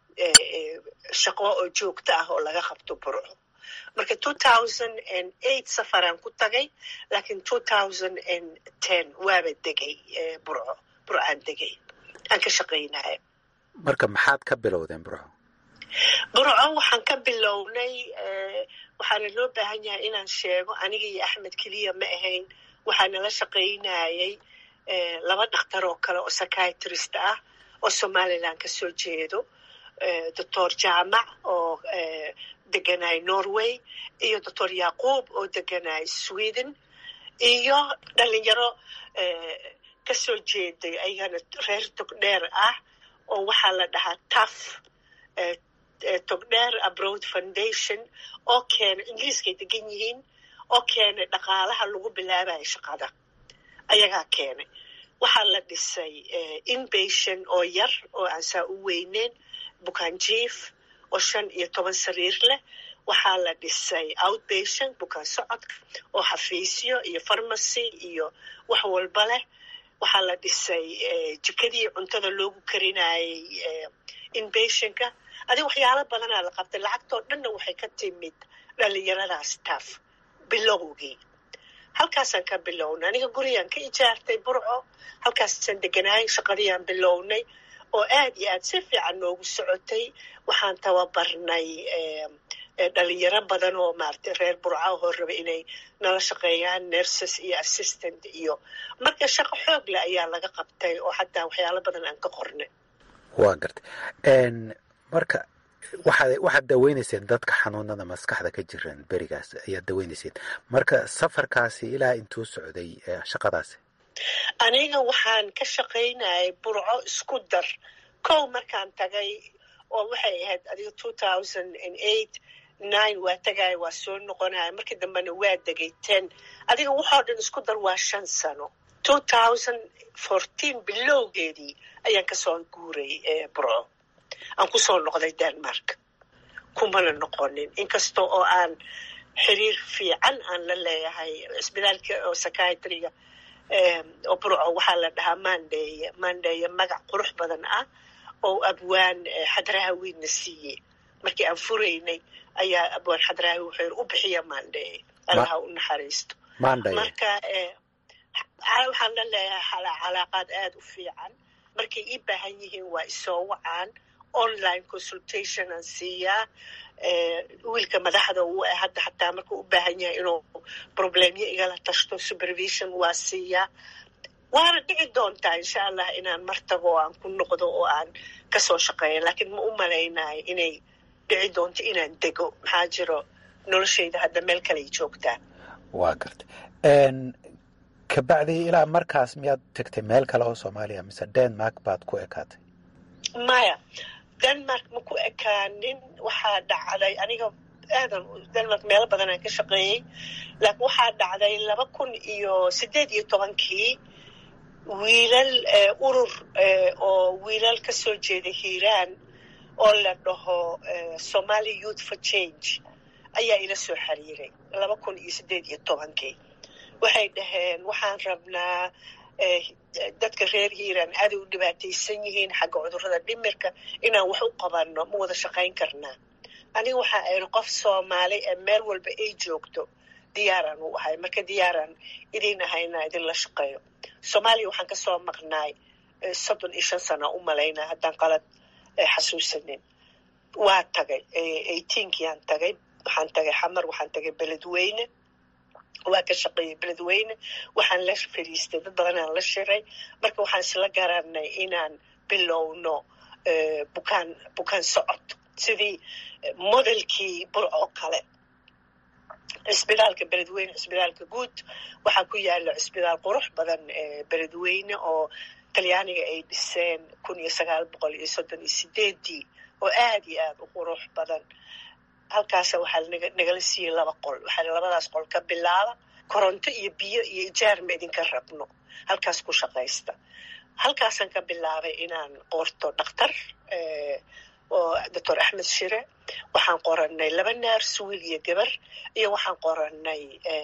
Speaker 3: shaqo oo joogto ah oo laga qabto burco marka two thousand and eight safaraan ku tagay laakiin two thousand and ten waaba degay burco burcaan degay aan ka shaqaynaya
Speaker 7: marka maxaad ka bilowdeen burco
Speaker 3: burco waxaan ka bilownay waxaana loo baahan yahay inaan sheego aniga iyo axmed keliya ma ahayn waxaa nala shaqaynayay laba dhakhtar oo kale oo psychiatrist ah oo somalilan ka soo jeedo doctor jaamac oo deganay norway iyo doctor yaquub oo deganay sweden iyo dhalinyaro ka soo jeeday ayagana reer togdheer ah oo waxaa la dhahaa taf togdheer abroad foundation oo keena ingiriiskay degan yihiin oo keenay dhaqaalaha lagu bilaabayo shaqada ayagaa keenay waxaa la dhisay inbation oo yar oo aan saa u weyneyn bukaanjief oo shan iyo toban sariir leh waxaa la dhisay outbation bukaan socodka oo xafiisyo iyo farmacy iyo wax walba leh waxaa la dhisay jikadii cuntada loogu karinayay inbationka adi waxyaalo badanaa la qabtay lacagtoo dhanna waxay ka timid dhalinyaradaas taaf bilowgii halkaasaan ka bilownay aniga gurigaan ka ijaartay burco halkaasaan deganaay shaqadiiaan bilownay oo aad iyo aad si fiican noogu socotay waxaan tababarnay dhalinyaro badan oo maaragtay reer burca oo raba inay nala shaqeeyaan nurses iyo assistant iyo marka shaqo xoog leh ayaa laga qabtay oo xataa waxyaalo badan aan ka qornay
Speaker 7: waa gartay marka waxaad waxaad daweynayseen dadka xanuunada maskaxda ka jiran berigaas ayaad daweynayseen marka safarkaasi ilaa intuu socday shaqadaasi
Speaker 3: aniga waxaan ka shaqaynayay burco isku dar kow markaan tagay oo waxay ahayd adiga two thousand and eight nine waa tagaya waa soo noqonaya markii dambena waa degay ten adiga waxoo dhan isku dar waa shan sano two thousand fourteen bilowgeedii ayaan kasoo guuray burco aan kusoo noqday denmark kumana noqonin inkasta oo aan xiriir fiican aan la leeyahay cisbitaalka oo psychiatriga oo burco waxaa la dhahaa mandeye mandeye magac qurux badan ah oo abwaan xadraha wiidna siiye markii aan furaynay ayaa abwaan xadraha wuxuu u bixiya mandeye allaha u naxariisto marka waxaan la leeyahay calaaqaad aada u fiican markay ii baahan yihiin waa isoo wacaan online consultation aan siiyaa wiilka madaxda uu ah hadda xataa markuu u baahan yahay inuu problemyo igala tashto supervision waa siiyaa waana dhici doontaa insha allah inaan mar tago oo aan ku noqdo oo aan kasoo shaqeeyo laakiin ma u malaynayo inay dhici doonto inaan dego maxaa jiro noloshayda hadda meel kaley joogtaa
Speaker 7: waa garta kabacdi ilaa markaas miyaad tegtay meel kale oo soomaaliya mise denmark baad ku ekaatay
Speaker 3: maya denmark ma ku ekaanin waxaa dhacday aniga aadan denmark meelo badan aan ka shaqeeyey laakiin waxaa dhacday laba kun iyo siddeed iyo tobankii wiilal urur oo wiilal ka soo jeeda hiiraan oo la dhaho somaali youth for change ayaa ila soo xiriiray laba kun iyo siddeed iyo tobankii waxay dhaheen waxaan rabnaa dadka reer hiiraan aaday u dhibaataysan yihiin xagga cudurrada dhimirka inaan wax u qabanno ma wada shaqayn karnaa aniga waxaa aynu qof soomaali ee meel walba ay joogto diyaaraan u ahay marka diyaaraan idin ahayna idinla shaqeeyo soomaaliya waxaan kasoo maqnaay soddon iyo shan sana u malaynaa haddaan qalad xasuusanin waa tagay eighteenkiaan tagay waxaan tagay xamar waxaan tagay beledweyne waa ka shaqeeyey beledweyne waxaan la fadhiistay dad badanaan la shiray marka waxaan isla garanay inaan bilowno bukaan bukaan socod sidii modelkii bur oo kale cisbitaalka beledweyne cisbitaalka guud waxaa ku yaala cisbitaal qurux badan beledweyne oo talyaaniga ay dhiseen kun iyo sagaal boqol iyo soddon iyo sideedii oo aad iyo aad u qurux badan halkaasa waxaa nagala siiyey laba qol waxaa labadaas qol ka bilaaba koronto iyo biyo iyo ijaar ma idinka rabno halkaas ku shaqaysta halkaasaan ka bilaabay inaan qorto dhakhtar oo doctor axmed shire waxaan qoranay laba naars wiil iyo gabar iyo waxaan qoranay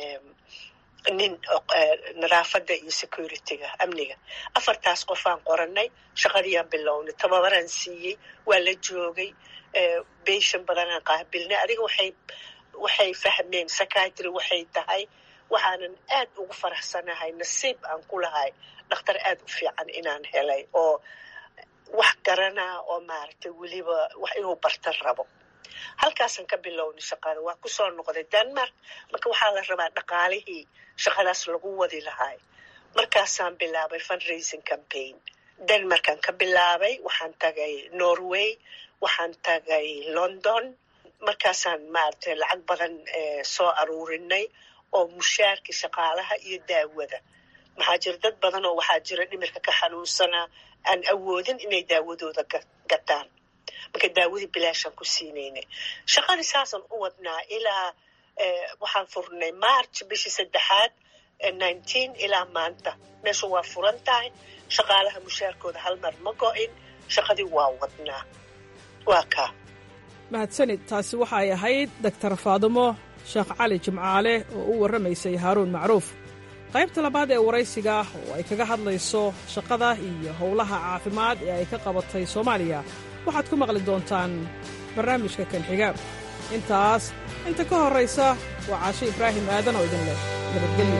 Speaker 3: nin nadaafadda iyo securityga amniga afartaas qofaan qoranay shaqadiiyaan bilownay tababaraan siiyey waa la joogay beshan badanaan qaabilnay adiga waxay waxay fahmeen psychiatry waxay tahay waxaanan aad ugu faraxsanahay nasiib aan ku lahay dhakhtar aad u fiican inaan helay oo wax garanaa oo maaragtay weliba wax inuu barta rabo halkaasaan ka bilownay shaqada waa kusoo noqday denmark marka waxaa la rabaa dhaqaalihii shaqadaas lagu wadi lahay markaasaan bilaabay fundraising campaign denmarkaan ka bilaabay waxaan tagay norway waxaan tagay london markaasaan maaragtay lacag badan soo aruurinay oo mushaarkii shaqaalaha iyo daawada maxaa jira dad badan oo waxaa jira dhimirka ka xanuunsanaa aan awoodin inay daawadooda gataan marka daawadii bilaashaan ku siinaynay shaqadii saasaan u wadnaa ilaa waxaan furnay march bishii saddexaad nineteen ilaa maanta meesha waa furan tahay shaqaalaha mushaarkooda hal mar ma go-in shaqadii waa wadnaa waa kaa
Speaker 6: mahadsanid taasi waxay ahayd doktar faadumo sheekh cali jimcaale oo u warramaysay haaruun macruuf qaybta labaad ee waraysiga oo ay kaga hadlayso shaqada iyo howlaha caafimaad ee ay ka qabatay soomaaliya waxaad ku maqli doontaan barnaamijka kan xiga intaas inta ka horraysa waa caashe ibraahim aadan oo idin leh nabadgelyo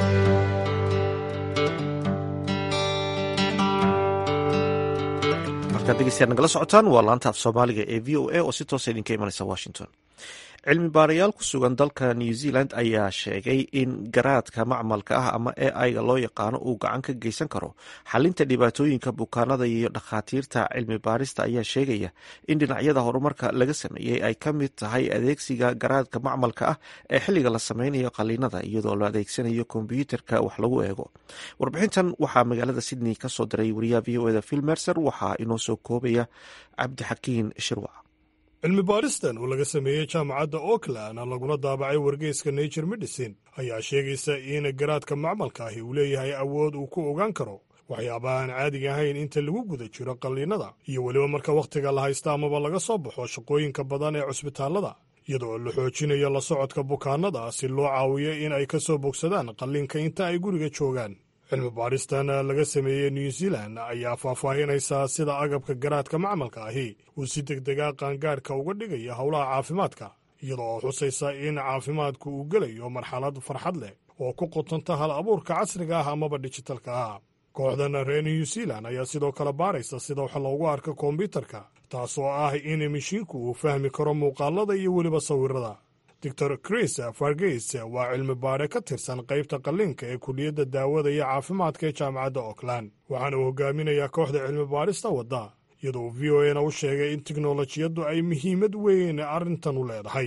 Speaker 1: markaad dhegeystayaad nagala socotaan waa laanta af soomaaliga ee v o a oo si toosa idinka imanaysa washington cilmi baarayaal ku sugan dalka new zealand ayaa sheegay in garaadka macmalka ah ama e i-ga loo yaqaano uu gacan ka geysan karo xalinta dhibaatooyinka bukaanada iyo dhakhaatiirta cilmi baarista ayaa sheegaya in dhinacyada horumarka laga sameeyey ay ka mid tahay adeegsiga garaadka macmalka ah ee xilliga la sameynayo qaliinada iyadoo la adeegsanayo kombyuutarka wax lagu eego warbixintan waxaa magaalada sydney kasoo diray wariyaha v o eda phil mercer waxaa inoo soo koobaya cabdixakiin shirwac
Speaker 8: cilmi baaristan oo laga sameeyey jaamacadda oakland laguna daabacay wargeyska nature medicine ayaa sheegaysa in garaadka macmalka ahi uu leeyahay awood uu ku ogaan karo waxyaabaha aan caadiga ahayn inta lagu guda jiro qalliinada iyo weliba marka wakhtiga la haysta amaba laga soo baxo shaqooyinka badan ee cusbitaallada iyadoo la xoojinayo la socodka bukaannada si loo caawiyo in ay ka soo bogsadaan qalliinka inta ay guriga joogaan cilmi baaristan laga sameeyey new zealand ayaa faahfaahinaysaa sida agabka garaadka macmalka ahi uu si degdega qaangaadhka uga dhigaya howlaha caafimaadka iyadoo oo xusaysa in caafimaadku uu gelayo marxalad farxad leh oo ku qotanta hal abuurka casriga ah amaba dijitalka ah kooxdan reer new zealand ayaa sidoo kale baaraysa sida wax loogu arko kombyutarka taasoo ah in mishiinku uu fahmi karo muuqaalada iyo weliba sawirada doctor chris fargeys waa cilmi baare ka tirsan qaybta qalliinka ee kuliyadda daawada iyo caafimaadka ee jaamacadda oakland waxaana uu hogaaminayaa kooxda cilmi baarista wadda iyadoo v o ena u sheegay in tiknolojiyaddu ay muhiimad weyn arrintan u leedahay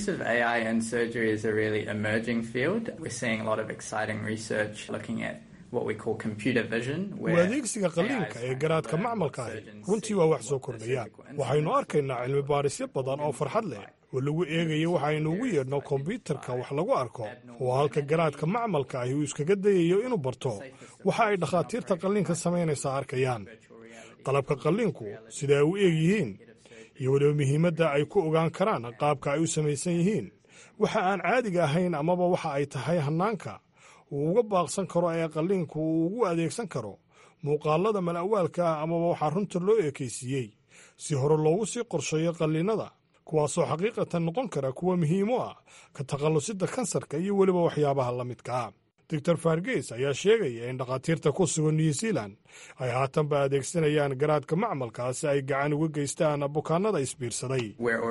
Speaker 8: u adeegsiga qalliinka ee garaadka macmalka ahi runtii waa wax soo kordhaya waxaynu arkaynaa cilmi baarisyo badan oo farxad leh oo lagu eegayo waxaynu ugu yeedhno kombyutarka wax lagu arko oo halka garaadka macmalka ahi uu iskaga dayayo inuu barto waxa ay dhakhaatiirta qalliinka samaynaysaa arkayaan qalabka qalliinku sida ay u eeg yihiin iyo weliba muhiimadda ay ku ogaan karaan qaabka ay u samaysan yihiin waxa aan caadiga ahayn amaba waxa ay tahay hannaanka uu uga baaqsan karo ee qalliinku uu ugu adeegsan karo muuqaalada mala'waalka ah amaba waxaa runta loo ekaysiiyey si hore loogu sii qorsheeyo qalliinada kuwaasoo xaqiiqatan noqon kara kuwa muhiim u ah ka takhallusidda kansarka iyo weliba waxyaabaha la midkaa doctor fargeys ayaa sheegaya in dhakhaatiirta ku sugan new zealand ay haatanba adeegsanayaan garaadka macmalka si ay gacan uga geystaan bukaanada isbiirsaday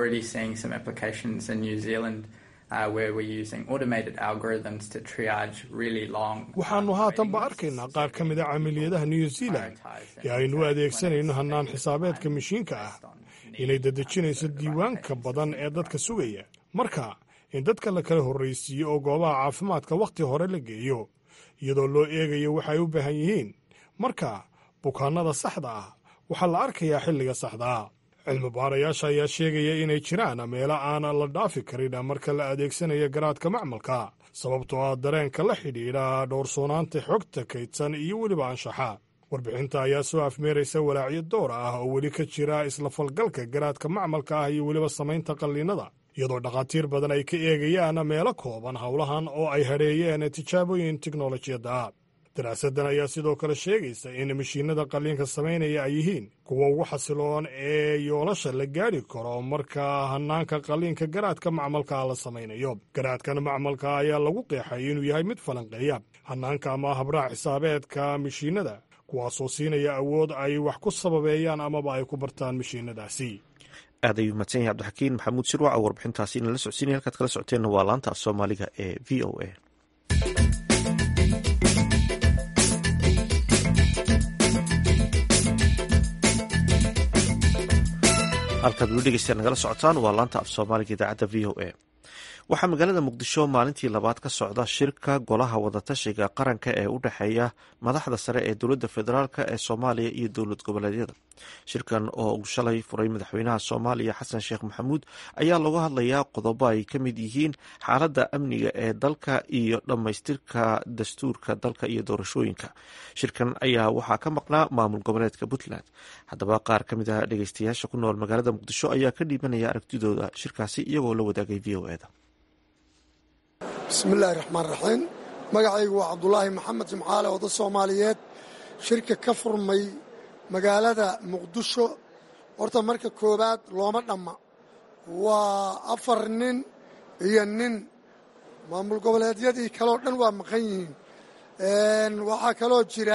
Speaker 8: waxaannu haatanba arkaynaa qaar ka mida camiliyadaha new zealand ee aynu u adeegsanayno hannaan xisaabeedka mashiinka ah inay dadejinayso diiwaanka badan ee dadka sugaya marka in dadka la kala horraysiiyo oo goobaha caafimaadka wakhti hore la geeyo iyadoo loo eegayo waxay u baahan yihiin marka bukaannada saxda ah waxaa la arkayaa xilliga saxdaa cilmi baarayaasha ayaa sheegaya inay jiraan meelo aan la dhaafi karin marka la adeegsanayo garaadka macmalka sababtoo ah dareenka la xidhiidha dhowrsoonaanta xogta kaydsan iyo weliba anshaxa warbixinta ayaa soo afmeeraysa walaacyo door ah oo weli ka jira isla falgalka garaadka macmalka ah iyo weliba samaynta qalliinada iyadoo dhakhaatiir badan ay ka eegayaan meelo kooban howlahan oo ay hadheeyeen tijaabooyin tiknolojiyadda daraasaddan ayaa sidoo kale sheegaysa in mashiinada qalliinka samaynaya ay yihiin kuwa ugu xasiloon ee yoolasha la gaadhi karo marka hannaanka qalliinka garaadka macmalka la samaynayo garaadkan macmalka ayaa lagu qeexay inuu yahay mid falanqeeya hannaanka ama habraac xisaabeedka mashiinada kuwaasoo siinaya awood ay wax ku sababeeyaan amaba ay ku bartaan mashiinadaasi
Speaker 1: aad ayuu mahadsan yahay cabdixakiin maxamuud sirwac oo warbixintaasi inala socodsiinaya halkaad kala socoteenna waa laanta af soomaaliga ee v o a halkaad weli dhegeystayaa nagala socotaan waa laanta af soomaaliga idaacadda v o a waxaa magaalada muqdisho maalintii labaad ka socda shirka golaha wadatashiga qaranka ee u dhexeeya madaxda sare ee dowladda federaalk ee soomaaliya iyo dowlad goboleedyada shirkan oo uu shalay furay madaxweynaha soomaaliya xasan sheekh maxamuud ayaa lagu hadlayaa qodobo ay ka mid yihiin xaaladda amniga ee dalka iyo dhammaystirka dastuurka dalka iyo doorashooyinka shirkan ayaa waxaa ka maqnaa maamul goboleedka puntland haddaba qaar ka mid ah dhegeystayaasha ku nool magaalada muqdisho ayaa ka dhiibanaya aragtidooda shirkaasi iyagoo la wadaagay v o eda
Speaker 9: bismillaahi raxmaan raxiim magacaygu waa cabdulaahi maxamed jimcaale oda soomaaliyeed shirka ka furmay magaalada muqdisho horta marka koowaad looma dhamma waa afar nin iyo nin maamul goboleedyadii kaleo dhan waa maqan yihiin waxaa kaloo jira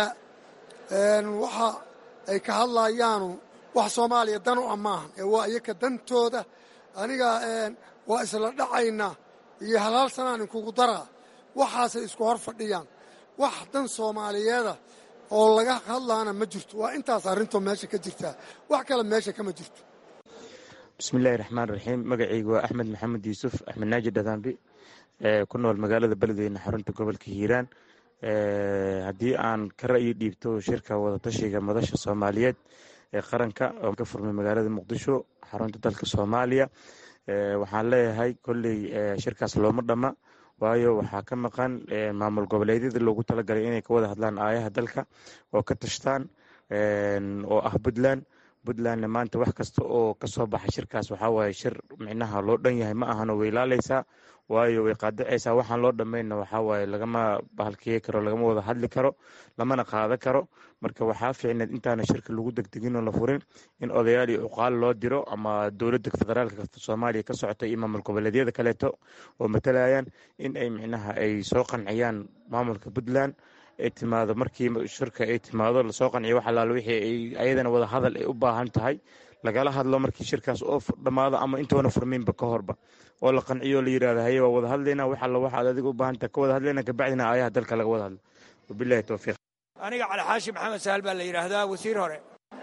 Speaker 9: waxa ay ka hadlayaanu wax soomaaliya dan u ah maahan ee waa iyaka dantooda aniga waa isla dhacaynaa iyo halaal sanaan inkugu daraa waxaasay isku hor fadhiyaan wax dan soomaaliyeeda oo laga hadlaana ma jirto waa intaas arrintoo meesha ka jirtaa wax kale meesha kama jirto
Speaker 10: bismillaahi raxmaan raxiim magacaygu waa axmed maxamed yuusuf axmed naaji dhadaambi ku nool magaalada beledweyne xarunta gobolka hiiraan haddii aan ka ra'yi dhiibto shirka wadatashiga madasha soomaaliyeed ee qaranka oo ka furmay magaalada muqdisho xarunta dalka soomaaliya waxaan leeyahay kolley shirkaas looma dhamma waayo waxaa ka maqan maamul goboleedyada loogu talagalay inay ka wada hadlaan aayaha dalka oo ka tashtaan oo ah puntland puntlandna maanta wax kasta oo kasoo baxa shirkaas waxaa waaye shir micnaha loo dhan yahay ma ahano way ilaaleysaa waayo way qaadacaysaa waxaan loo dhammaynna waxaa waaye lagama bahalkiye karo lagama wada hadli karo lamana qaada karo marka waxaa fiicneed intaana shirka lagu degdegin oo la furin in odayaal iyo cuqaal loo diro ama dowladda federaalka soomaaliya ka socota iyo maamul goboleedyada kaleeto oo matalayaan in ay micnaha ay soo qanciyaan maamulka puntland ay timaado markii shirka ay timaado lasoo qanciyo wax alaal wixii ay ayadana wada hadal ay u baahan tahay lagala hadlo markii shirkaas oo dhammaado ama intoona furminba ka horba oo la qanciyo la yirahdo haye waa wada hadlayna wax alla waxaad adiga u baahan tahay ka wada hadlayna kabacdina aayaha dalka laga wada hadlo wabillahi towfiiq
Speaker 11: aniga cali xaashi maxamed sahal baa la yidhaahdaa wasiir hore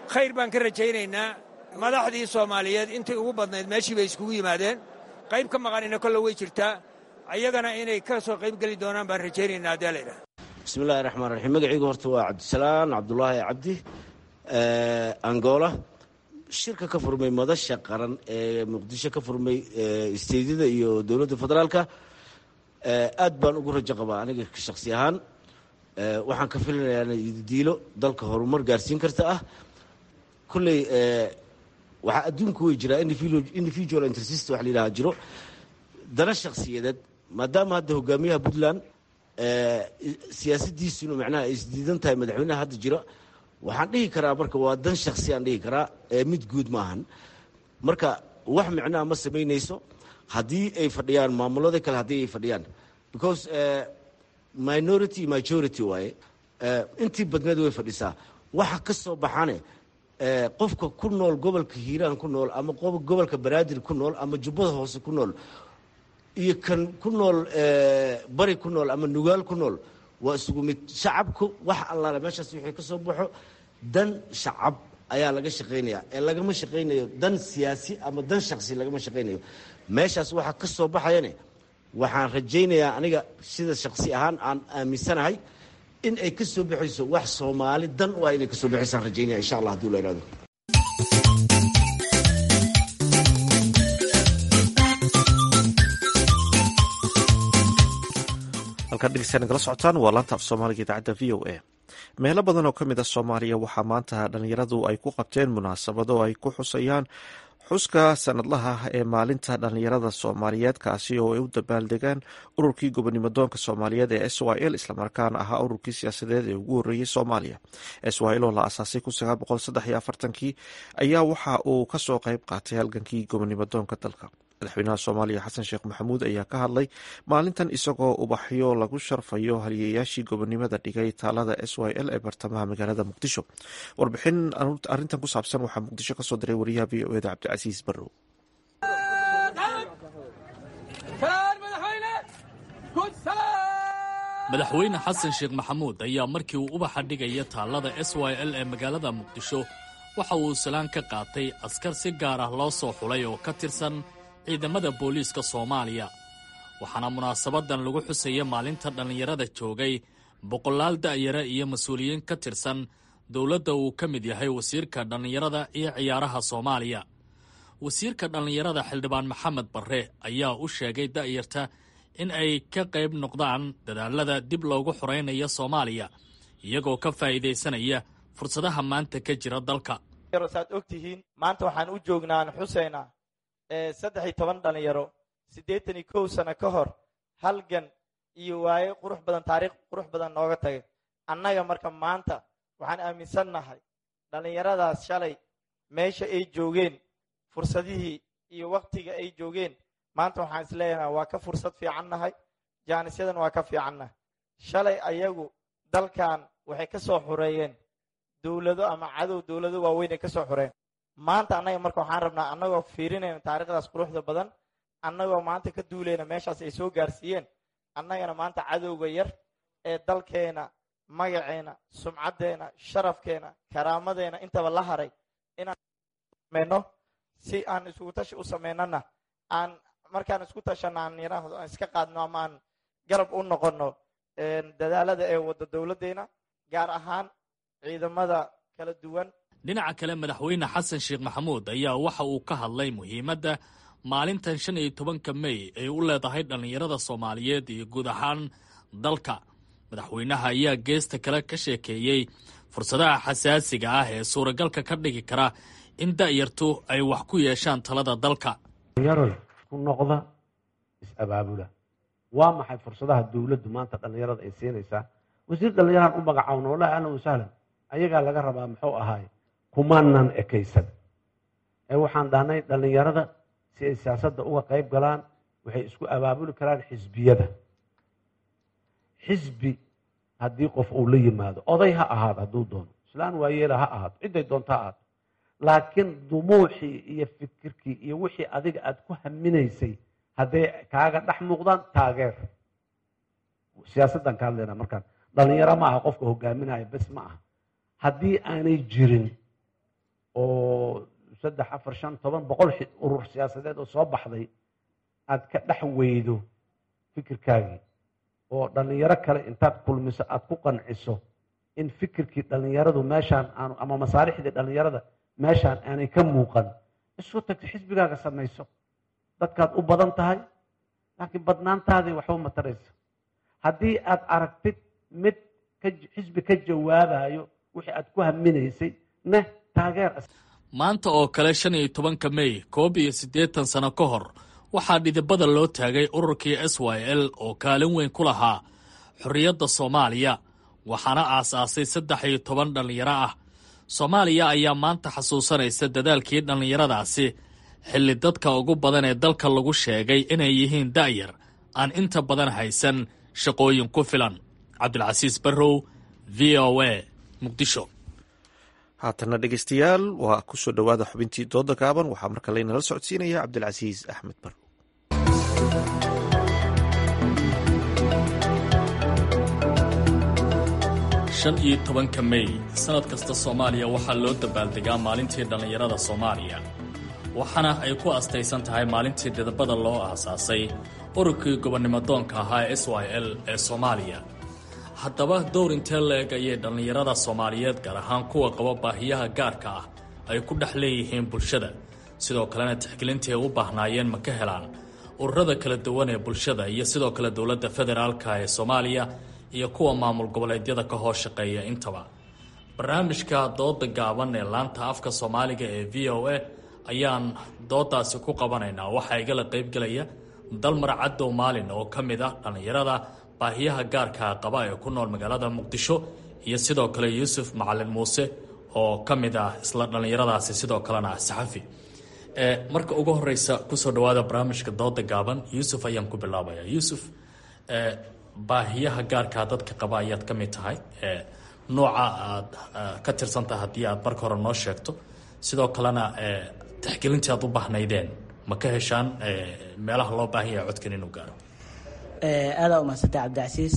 Speaker 11: khayr baan ka rajaynaynaa madaxdii soomaaliyeed intii ugu badnayd meeshii bay iskugu yimaadeen qayb ka maqanina kolle way jirtaa ayagana inay ka soo qayb geli doonaan baan rajaynaynaa haddee laydhaha
Speaker 12: bismillahi raxmaan raxiim magacaygu horta waa cabdisalaan cabdulaahi cabdi angola shirka ka furmay madasha qaran ee muqdisho ka furmay isteydyada iyo dowladda federaalka aad baan ugu rajo qabaa aniga shakhsi ahaan waxaan ka filinayaa diilo dalka horumar gaarsiin karta ah kolley waxaa adduunku way jiraa individual intersist wax la yidhaha jiro dana shakhsiyadeed maadaama hadda hogaamiyaha puntland siyaasadiisuna macnaha ay isdiidan tahay madaxweynaha hadda jira waxaan dhihi karaa marka waa dan shaksi aan dhihi karaa ee mid guud maahan marka wax micnaha ma samaynayso haddii ay fadhiyaan maamulada kale haddii ay fadhiyaan because minority majority waaye intii badneed way fadhisaa waxa ka soo baxane qofka ku nool gobolka hiiraan ku nool ama gobolka banaadir ku nool ama jubbada hoose ku nool iyo kan ku nool bari ku nool ama nugaal ku nool waa isugu mid shacabku wax allaale meeshaas wixii ka soo baxo dan shacab ayaa laga shaqaynaya ee lagama shaqaynayo dan siyaasi ama dan shaksi lagama shaqaynayo meeshaas waxa ka soo baxayane waxaan rajaynayaa aniga sida shaksi ahaan aan aaminsanahay in ay ka soo baxayso wax soomaali dan u ah inay ka soo baxaysaan rajaynaya insha allah haduu la ihahdo
Speaker 1: halkaan dhegeystayaa nagala socotaan waa laanta af soomaaliga idaacadda v o a meelo badan oo ka mid a soomaaliya waxaa maanta dhallinyaradu ay ku qabteen munaasabado ay ku xusayaan xuska sanadlaha ee maalinta dhallinyarada soomaaliyeed kaasi oo ay u dabaaldegaan ururkii gobonimo doonka soomaaliyeed ee s y l islamarkaana ahaa ururkii siyaasadeed ee ugu horreeyey soomaaliya s y l oo la asaasay kii ayaa waxa uu kasoo qayb qaatay halgankii gobonimo doonka dalka madaxweynaha soomaaliya xasan sheekh maxamuud ayaa ka hadlay maalintan isagoo ubaxyo lagu sharfayo haliyayaashii gobonimada dhigay taalada s y l ee bartamaha magaalada muqdisho warbixin arintan ku saabsan waxaa muqdisho kasoo diray wariyaha v o eda cabdicasiis barrow
Speaker 13: madaxweyne xasan sheekh maxamuud ayaa markii uu ubaxa dhigaya taallada s y l ee magaalada muqdisho waxa uu salaan ka qaatay askar si gaar ah loo soo xulay oo ka tirsan ciidamada booliiska soomaaliya waxaana munaasabadan lagu xusaya maalinta dhallinyarada joogay boqolaal da'yara iyo mas-uuliyiin ka tirsan dowladda uu ka mid yahay wasiirka dhallinyarada iyo ciyaaraha soomaaliya wasiirka dhallinyarada xildhibaan maxamed barre ayaa u sheegay da'yarta in ay ka qayb noqdaan dadaalada dib loogu xoraynayo soomaaliya iyagoo ka faa'iidaysanaya fursadaha maanta ka jira dalka
Speaker 14: saad og tihiin maanta waxaan u joognaan xuseyna saddex iyo toban dhalinyaro siddeetan iyo kow sano ka hor halgan iyo waaye qurux badan taariikh qurux badan nooga tagay annaga marka maanta waxaan aaminsannahay dhallinyaradaas shalay meesha ay joogeen fursadihii iyo wakhtiga ay joogeen maanta waxaan is leeyahay waa ka fursad fiicannahay jaanisyadan waa ka fiicannahay shalay ayagu dalkan waxay ka soo xureeyeen dowlado ama cadow dowlado waaweyn ay ka soo xureen maanta annaga marka waxaan rabnaa annagoo fiirinayna taariikhdaas quruxda badan annagoo maanta ka duulayna meeshaas ay soo gaarsiiyeen annagana maanta cadowga yar ee dalkeena magaceena sumcaddeena sharafkeena karaamadeena intaba la haray inaan sameyno si aan isugu tashi u samaynana aan markaan isku tashana aan yiraahdo aan iska qaadno ama aan garab u noqono dadaalada ee wadda dowladdeena gaar ahaan ciidamada kala duwan
Speaker 13: dhinaca kale madaxweyne xasan sheekh maxamuud ayaa waxa uu ka hadlay muhiimadda maalintan shan iyo tobanka mey ay u leedahay dhallinyarada soomaaliyeed iyo guud ahaan dalka madaxweynaha ayaa geesta kale ka sheekeeyey fursadaha xasaasiga ah ee suuragalka ka dhigi kara in da'yartu ay wax ku yeeshaan talada dalka
Speaker 15: dhallinyaroy ku noqda is-abaabula waa maxay fursadaha dowladdu maanta dhallinyarada ay siinaysaa wasiir dhallinyaraan u magacaawno wallahi ahlan wasahlan ayagaa laga rabaa muxuu ahaay kumaanan ekaysan ee waxaan dhahnay dhallinyarada si ay siyaasadda uga qayb galaan waxay isku abaabuli karaan xisbiyada xisbi haddii qof uu la yimaado oday ha ahaado hadduu doono islaan waayeela ha ahaato cidday doonto ha ahaato laakiin dumuuxii iyo fikirkii iyo wixii adiga aad ku haminaysay hadday kaaga dhex muuqdaan taageer siyaasaddan ka hadlaynaa markaan dhallinyaro ma aha qofka hogaaminaya bes ma aha haddii aanay jirin oo saddex afar shan toban boqol urur siyaasadeed oo soo baxday aad ka dhex weydo fikirkaagii oo dhallinyaro kale intaad kulmiso aad ku qanciso in fikirkii dhallinyaradu meeshaan aanu ama masaalixdii dhallinyarada meeshaan aanay ka muuqan isku tagto xisbigaaga samayso dadkaad u badan tahay laakiin badnaantaadii waxba mataraysa haddii aad aragtid mid xisbi ka jawaabayo wixii aad ku haminaysay neh taageer
Speaker 13: maanta oo kale shan iyo tobanka mey koob iyo siddeetan sano ka hor waxaa dhidibada loo taagay ururkii s y l oo kaalin weyn ku lahaa xorriyadda soomaaliya waxaana aasaasay saddex iyo toban dhallinyaro ah soomaaliya ayaa maanta xasuusanaysa dadaalkii dhallinyaradaasi xilli dadka ugu badan ee dalka lagu sheegay inay yihiin da'yar aan inta badan haysan shaqooyin ku filan cabdilcasiis barrow v o a muqdisho
Speaker 1: haatana dhegeystayaal waa ku soo dhowaada xubintii dooda gaaban waxaa marka laynala socodsiinaya cabdilcasiis axmed barrow
Speaker 13: shan iyo tobanka mey sannad kasta soomaaliya waxaa loo dabaaldegaa maalintii dhallinyarada soomaaliya waxaana ay ku astaysan tahay maalintii didabada loo aasaasay ururkii gobonnimodoonka ahaa s y l ee soomaaliya haddaba dowr intee la-eg ayay dhallinyarada soomaaliyeed gaar ahaan kuwa qaba baahiyaha gaarka ah ay ku dhex leeyihiin bulshada sidoo kalena tixgelintii ay u baahnaayeen ma ka helaan ururada kala duwan ee bulshada iyo sidoo kale dowladda federaalka ee soomaaliya iyo kuwa maamul goboleedyada ka hoos shaqeeya intaba barnaamijka dooda gaaban ee laanta afka soomaaliga ee v o a ayaan doodaasi ku qabanaynaa waxaa igala qaybgelaya dalmar cadow maalin oo ka mid ah dhallinyarada baahiyaha gaarka qaba ee ku nool magaalada muqdisho iyo sidoo kale yuusuf macalin muuse oo ka mid ah isla dhallinyaradaasi sidoo kalena ah saxafi marka ugu horeysa kusoo dhawaada barnaamijka dooda gaaban yuusuf ayaan ku bilaabaya yuusuf baahiyaha gaarkaa dadka qaba ayaad ka mid tahay nooca aad ka tirsantahay haddii aad marka hore noo sheegto sidoo kalena tixgelintii aad u baahnaydeen ma ka heshaan meelaha loo baahan yahay codkan inuu gaaro
Speaker 16: aadaa umahadsantay cabdicasiis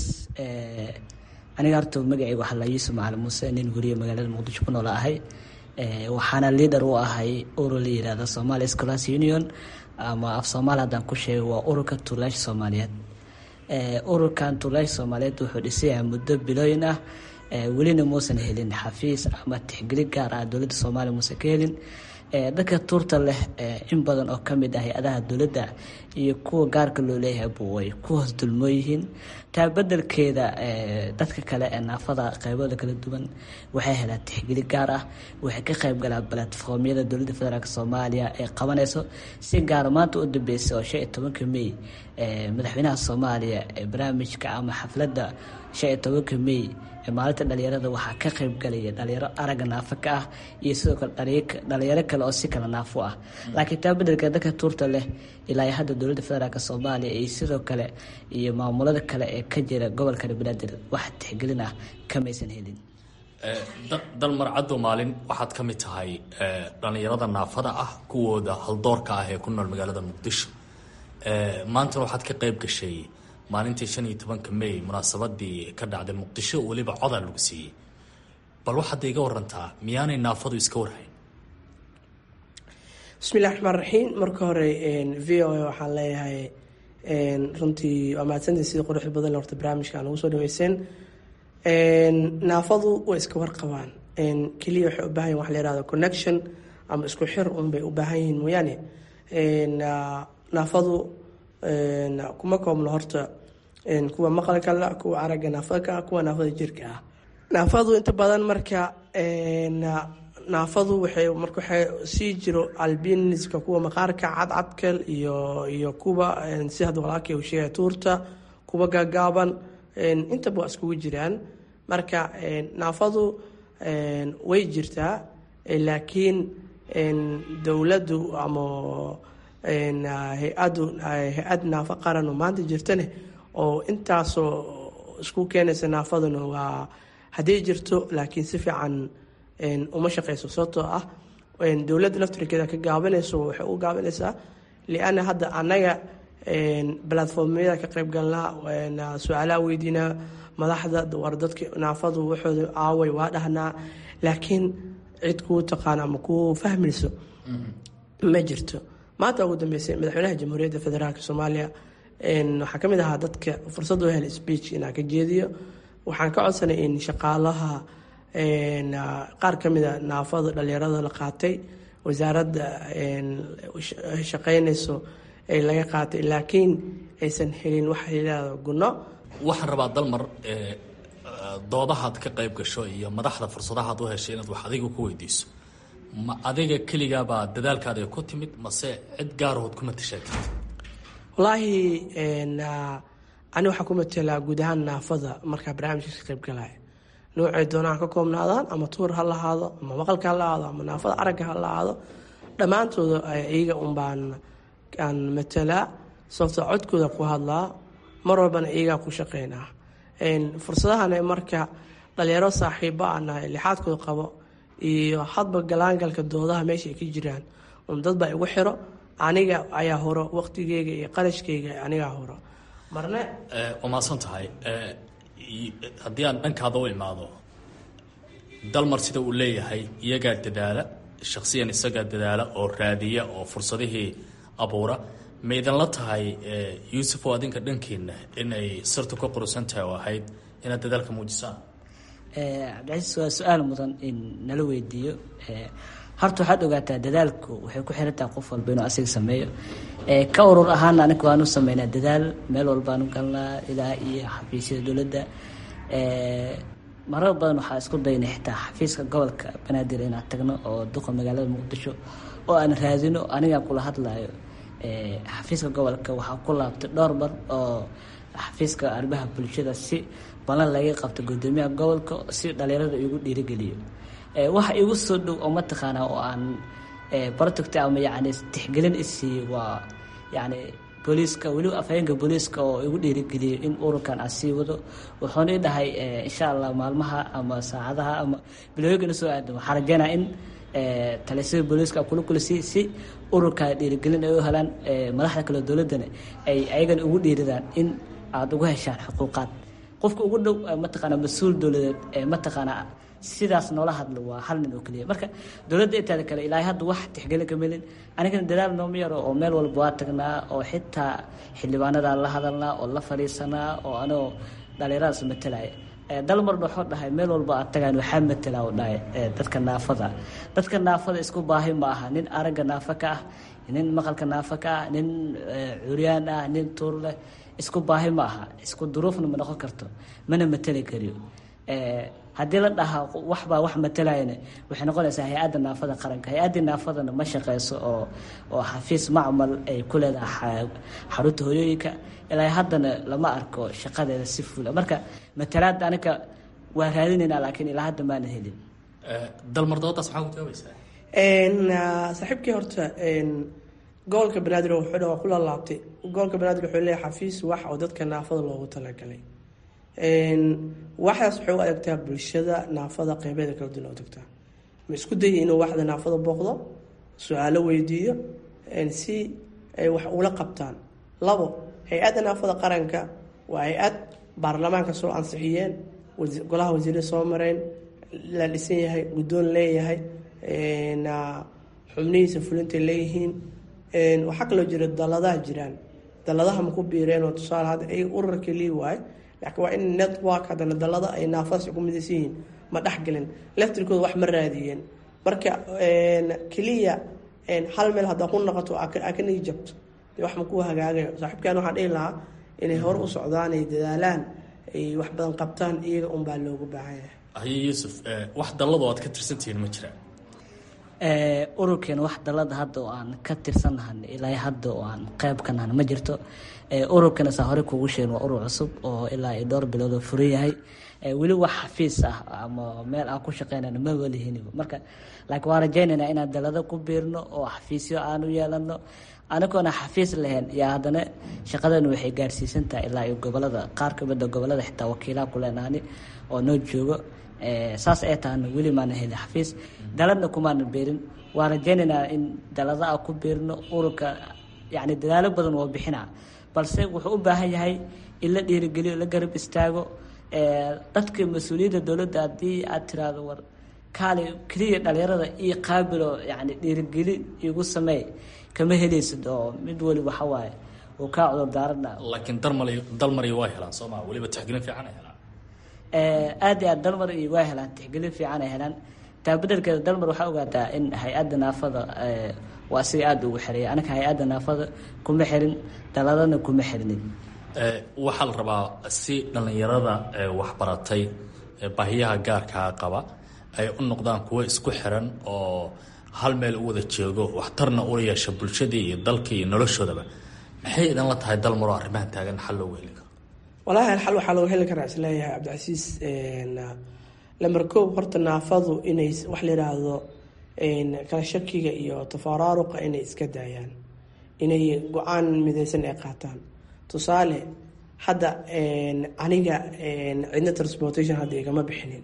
Speaker 16: aniga horta magacayga waxaa la yuusuf macalin muuse nin weriye magaalada muqdisho ku noola ahay waxaana liader u ahay urur la yihahda somalia scholars union ama af soomaali haddaan ku sheego waa ururka tuulaash soomaaliyeed ururkan tuulaash soomaaliyeed wuxuu dhisayahay muddo bilooyin ah welina muusan helin xafiis ama tixgelin gaar ah dowladda soomaaliya muusan ka helin dadka tuurta leh in badan oo kamid ah hay-adaha dowladda iyo kuwa gaarka loo leeyahay way ku hoos dulmoo yihiin taa bedelkeeda dadka kale ee naafada qeybada kala duwan waxay helaan tixgelin gaar ah waxay ka qeyb galaan balatformyada dowladda federaalk soomaaliya ee qabanayso si gaara maanta u dambeysay oo shan iyo tobanka mey madaxweynaha soomaaliya ee barnaamijka ama xafladda shan iyo tobanka mey maalinta dhalinyarada waxaa ka qeyb galaya dhalinyaro aragga naafo ka ah iyo sidoo kale dhalinyaro kale oo si kale naafo ah laakiin taa bedelka dadka tuurta leh ilaa hadda dowladda federaalk soomaaliya iyo sidoo kale iyo maamulada kale ee ka jira gobolka banaadir wax tixgelin ah kamaysan helin
Speaker 13: dalmar caddo maalin waxaad ka mid tahay dhalinyarada naafada ah kuwooda haldoorka ah ee ku nool magaalada muqdisho maantana waxaad ka qeyb gashay maalintii shan iyo tobanka mey munaasabadii ka dhacday muqdisho weliba codaa lagu siiyey bal waxaad iga warantaa miyaanay naafadu iska warhayn
Speaker 17: bismillahi raxmaan raxiim marka hore v o a waxaan leeyahay runtii waa mahadsantii sida quruxda badan horta barnaamijka aan ugu soo dhaweyseen naafadu way iska warqabaan keliya waxay u baahan yihin wax la yihahdo connection ama isku xir un bay u baahan yihiin mooyaane naafadu kuma koobno horta kuwa maqalka la kuwa aragga naafadka kuwa naafada jirka ah naafadu inta badan marka naafadu waxay marka waxay sii jiro albiniska kuwa maqaarka cadcadkal iyo iyo kuwa si hadda walaalkay uu sheegay tuurta kuwa gaagaaban intaba waa iskugu jiraan marka naafadu way jirtaa laakiin dowladdu ama hay-adu hay-ad naafo qaran oo maanta jirtane oo intaasoo isku keenaysa naafaduna waa hadday jirto laakiin si fiican uma shaqeyso sababtoo ah dowladda laftirkeeda ka gaabanayso waxay u gaabanaysaa lianna hadda annaga balatformyada ka qayb galnaa su-aalaha weydiinaa madaxda war dadka naafadu waxooda aaway waa dhahnaa laakiin cid kuu taqaano ama kuu fahmayso ma jirto maanta ugu dambeysay madaxweynaha jamhuuriyadda federaalk soomaaliya waxaa ka mid ahaa dadka fursad u helay speech inaan ka jeediyo waxaan ka codsanay in shaqaalaha qaar ka mida naafada dhalinyarada la qaatay wasaaradda shaqeynayso ay laga qaatay laakiin aysan helin waxa yidhaahdo gunno
Speaker 13: waxaan rabaa dalmar doodahaad ka qayb gasho iyo madaxda fursadahaad u heshay inaad wax adiga ku weydiiso ma adiga keligaabaa dadaalkaada ku timid mase cid gaarahood kuma tashaatid
Speaker 17: wallaahi ani waxaa ku matelaa guud ahaan naafada markaa barnaamijka ka qayb galaya noocay doonaan ka koobnaadaan ama tuur ha lahaado ama maqalka ha lahaado ama naafada aragga ha lahaado dhammaantooda iyaga unbaan aan matelaa sababtoo codkooda ku hadlaa mar walbana iyagaa ku shaqeynaa fursadahana marka dhalinyaro saaxiiba a nahay lixaadkooda qabo iyo hadba galaangalka doodaha meesha ay ka jiraan un dadbaa igu xiro aniga ayaa horo waqtigeyga iyo qarashkeyga anigaa horo marne
Speaker 13: waa mahadsan tahay haddii aan dhankaada u imaado dalmar sida uu leeyahay iyagaa dadaala shaksiyan isagaa dadaala oo raadiya oo fursadihii abuura ma idinla tahay yuusuf oo adinka dhankiina inay sirtu ka qurusan tahay oo ahayd inaad dadaalka muujisaan
Speaker 16: cabdicasiis waa su-aal mudan in nala weydiiyo horta waxaad ogaataa dadaalku waxay ku xirantahay qof walba inuu asiga sameeyo ka urur ahaana aniga waanu sameynaa dadaal meel walbaanu galnaa ilaa iyo xafiisyada dowladda marar badan waxaa isku daynay xitaa xafiiska gobolka banaadir inaan tagno oo duqa magaalada muqdisho oo aan raadino anigaa kula hadlayo xafiiska gobolka waxaa ku laabtay dhowr bar oo xafiiska arrimaha bulshada si balan laga qabto gudoomiyaha gobolka si dhalinyarada igu dhiirigeliyo waxa igu soo dhow oo mataqaanaa oo aan barotogta ama yacni tixgelin isiiyo waa yacni booliiska weliba afhayeenka booliiska oo igu dhiirigeliyay in ururkan aan sii wado wuxuuna i dhahay insha allah maalmaha ama saacadaha ama bilooyinkana soo aado waxaa rajeynaa in talisada booliiska kula kulisi si ururka dhiirigelin ay u helaan madaxda kale dowladdana ay ayagana ugu dhiiridaan in aada ugu heshaan xuquuqaad qofka ugu dhow mataqaanaa mas-uul dowladeed mataqaanaa sidaas noola hadlo waa hal nin oo keliya marka dowladda intaada kale ilaahay hadda wax tixgelin ka melin anigana dadaal nooma yaro oo meel walba waa tagnaa oo xitaa xildhibaanadaan la hadalnaa oo la fadhiisanaa oo anigoo dhalinyaradaas matalaya dalmarna wuxuu dhahay meel walba aad tagaan waxaa matala u dhahay dadka naafada dadka naafada isku baahi ma aha nin aragga naafa ka ah nin maqalka naafa ka ah nin curyaan ah nin tuur leh isku baahi ma aha isku duruufna ma noqon karto mana matali kariyo haddii la dhahaa waxbaa wax matalayana waxay noqonaysaa hay-adda naafada qaranka hay-addii naafadana ma shaqeyso oo oo xafiis macmal ay ku leedahay xarunta hoyooyinka ilaa haddana lama arko shaqadeeda si fula marka matalaad aniga waa raadinaynaa laakiin ilaa hadda maana helin
Speaker 13: dalmar doodaas maxaa ku jawaabaysaa
Speaker 17: saaxiibkii horta gobolka banaadir wuxuu dha waa ku laalaabtay gobolka banaadir wuxuu leeyahay xafiis wax oo dadka naafada loogu talagalay waxdaas waxay u adegtaa bulshada naafada qeybeeda kala duwan u tagtaa ma isku dayay inuu waxda naafada booqdo su-aalo weydiiyo si ay wax ula qabtaan labo hay-adda naafada qaranka waa hay-ad baarlamaanka soo ansixiyeen golaha wasiire soo mareen la dhisan yahay guddoon leeyahay xubnihiisa fulintay leeyihiin waxaa kaloo jira daladaha jiraan daladaha maku biireen oo tusaale hadda ay urarka lii waaye laakiin waa in network haddana dalada ay naafadaas ku midaysan yihiin ma dhexgelin leftirkooda wax ma raadiyeen marka keliya hal meel haddaa ku noqoto aa ka nigi jabto dee wax makuu hagaagayo saaxiibkan waxaan dhihi lahaa inay hore u socdaan ay dadaalaan ay wax badan qabtaan iyaga unbaa loogu baahan yahay
Speaker 13: haye yuusuf wax dallado aad ka tirsantihiin ma jiraan
Speaker 16: ururkeena wax dalada hadda oo aan ka tirsannahan ilaa hadda oo aan qeyb ka nahan ma jirto ururkana saa hore kuugu sheegin waa urur cusub oo ilaa iyo dhowr bilood oo furan yahay weli wax xafiis ah ama meel aan ku shaqeynayno ma walihinba marka laakiin waan rajaynaynaa inaan dalado ku biirno oo xafiisyo aan u yeelano anagoona xafiis lahayn yaa haddana shaqadeenu waxay gaarsiisantahay ilaa iyo gobolada qaar kamida gobolada xitaa wakiilaha ku leenahani oo noo joogo saas ay tahana weli maana helin xafiis daladna kumaana beerin waan rajaynaynaa in dalada a ku biirno ururka yani dadaalo badan oo bixina balse wuxuu u baahan yahay in la dhiirigeliyo la garab istaago dadka mas-uuliyadda dowladda haddii aad tiraahdo war kaali keliya dhalinyarada iyo qaabilo yani dhiirigelin igu sameey kama helaysid oo mid waliba waxa waaye uu kaa cudur daarana
Speaker 13: laakiin dalmar dalmar waa helaan sooma weliba tixgelin fiican ay helaan
Speaker 16: aad iyo aad dalmar iyo waa helaan tixgelin fiican ay helaan taa bedelkeeda dalmar waxaa ogaataa in hay-adda naafada waa siga aada ugu xereeya anaka hay-adda naafada kuma xirin daladana kuma xirnin
Speaker 13: waxaa la rabaa si dhallinyarada waxbaratay baahiyaha gaarkaa qaba ay u noqdaan kuwo isku xiran oo hal meel u wada jeego waxtarna ula yeesha bulshadii iyo dalkii iyo noloshoodaba maxay idan la tahay dalmaro arrimahan taagan xal loogu heli karo
Speaker 17: walahi xal waxaa looga heli karaa isleeyahay cabdicasiis lamber koob horta naafadu inay wax la yidhaahdo kala shakiga iyo tafaraaruqa inay iska daayaan inay go-aan midaysan ay qaataan tusaale hadda aniga cidna transportation hadda igama bixinin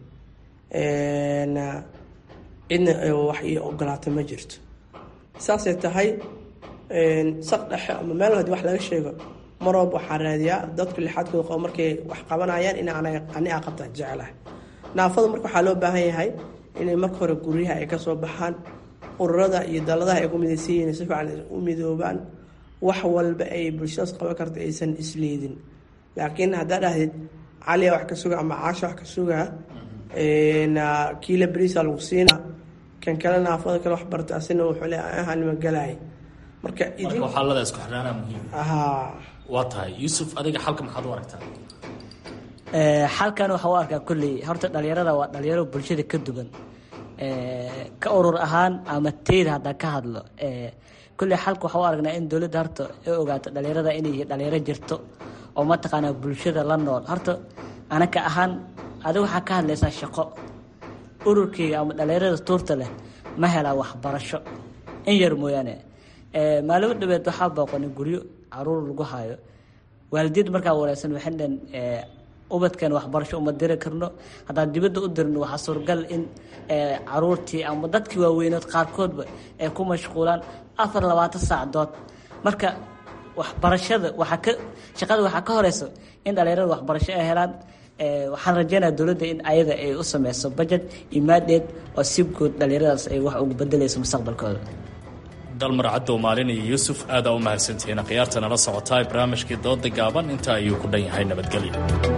Speaker 17: cidna wax ii ogolaata ma jirto saasay tahay saq dhexe ama meel hadii wax laga sheego maroob waxaa raadiyaa dadku lixaadkooda qabo markay wax qabanayaan in ani a qabtaan jecelahay naafada marka waxaa loo baahan yahay inay marka hore guryaha ay kasoo baxaan ururada iyo daladaha ay ku midaysan yihiin si fiican u midoobaan wax walba ay bulshadaas qaban karta aysan isleedin laakiin haddaa dhahdid caliya wax ka suga ama caasha wax ka sugaa kiila beriisa lagu siina kan kale naafada kale wax barta asina wuxuu le ahanima galaay marka
Speaker 13: marka waxaalada isku xidhaanaa muhiim
Speaker 17: haa
Speaker 13: waa tahay yuusuf adiga xalka maxaad u aragtaa
Speaker 16: xalkan waxaa u arkaa kolley horta dhalinyarada waa dhalinyaro bulshada ka duwan ka urur ahaan ama teyda haddaan ka hadlo kolley xalka waxaa u aragnaa in dowladda horta ay ogaato dhalinyarada inay dhalinyaro jirto oo mataqaanaa bulshada la nool horta anaka ahaan adiga waxaa ka hadlaysaa shaqo ururkeyga ama dhalinyarada tuurta leh ma helaa waxbarasho in yar mooyaane maalimo dhabeed waxaa booqanay guryo caruur lagu hayo waalidiinta markaa wareysan waxay dhaheen ubadkan waxbarasho uma diri karno haddaan dibadda u dirno waxaa suuragal in caruurtii ama dadkii waaweynood qaarkoodba ay ku mashquulaan afar labaatan saacadood marka waxbarashada waxaa ka shaqada waxaa ka horeysa in dhalinyarada waxbarasho ay helaan waxaan rajeynaya dowladda in ayada ay u sameyso budget iyo maadeed oo si guud dhalinyaradaas ay wax ugu bedeleyso mustaqbalkooda
Speaker 13: dalmar caddow maalin iyo yuusuf aadaa u mahadsantihiin khiyaarta nala socotaa barnaamijkii dooda gaaban intaa ayuu ku dhan yahay nabadgelyo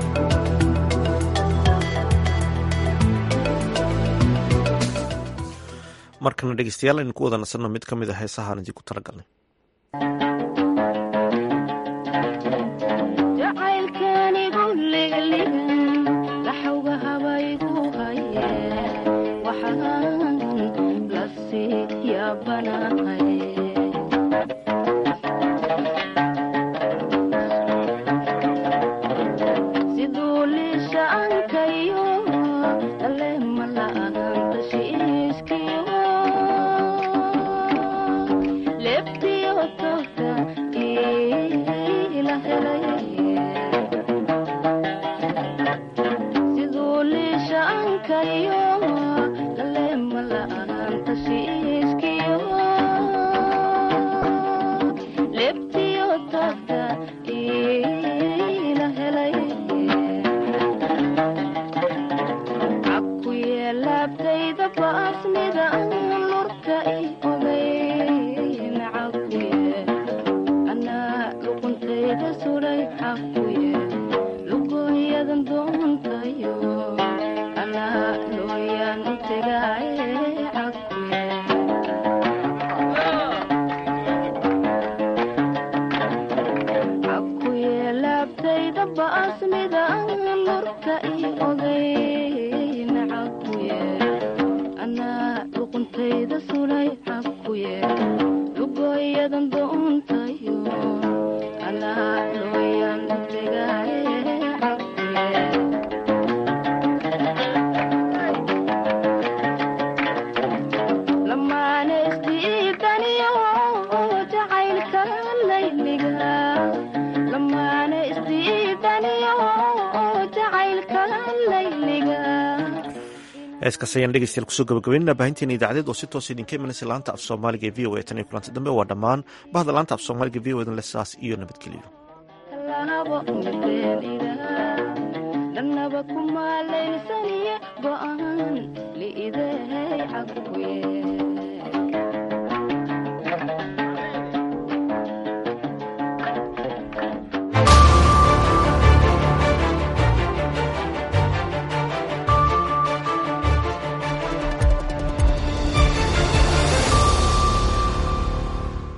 Speaker 1: markana dhegeystayaal aynu ku wada nasanno mid ka mid a heesahaan idinku talagalnay heeskaas ayaan dhegeystayaal kusoo gabagabeynana baahinteena idaacadeed oo si toos idinka imanaysa laanta af soomaaliga ee v o a tan iyo kulanti dambe waa dhammaan bahda laanta af soomaaliga v o edan le saas iyo nabadgelyo
Speaker 18: dhanaba kumaalaysaniye go'aan liidehay cakuye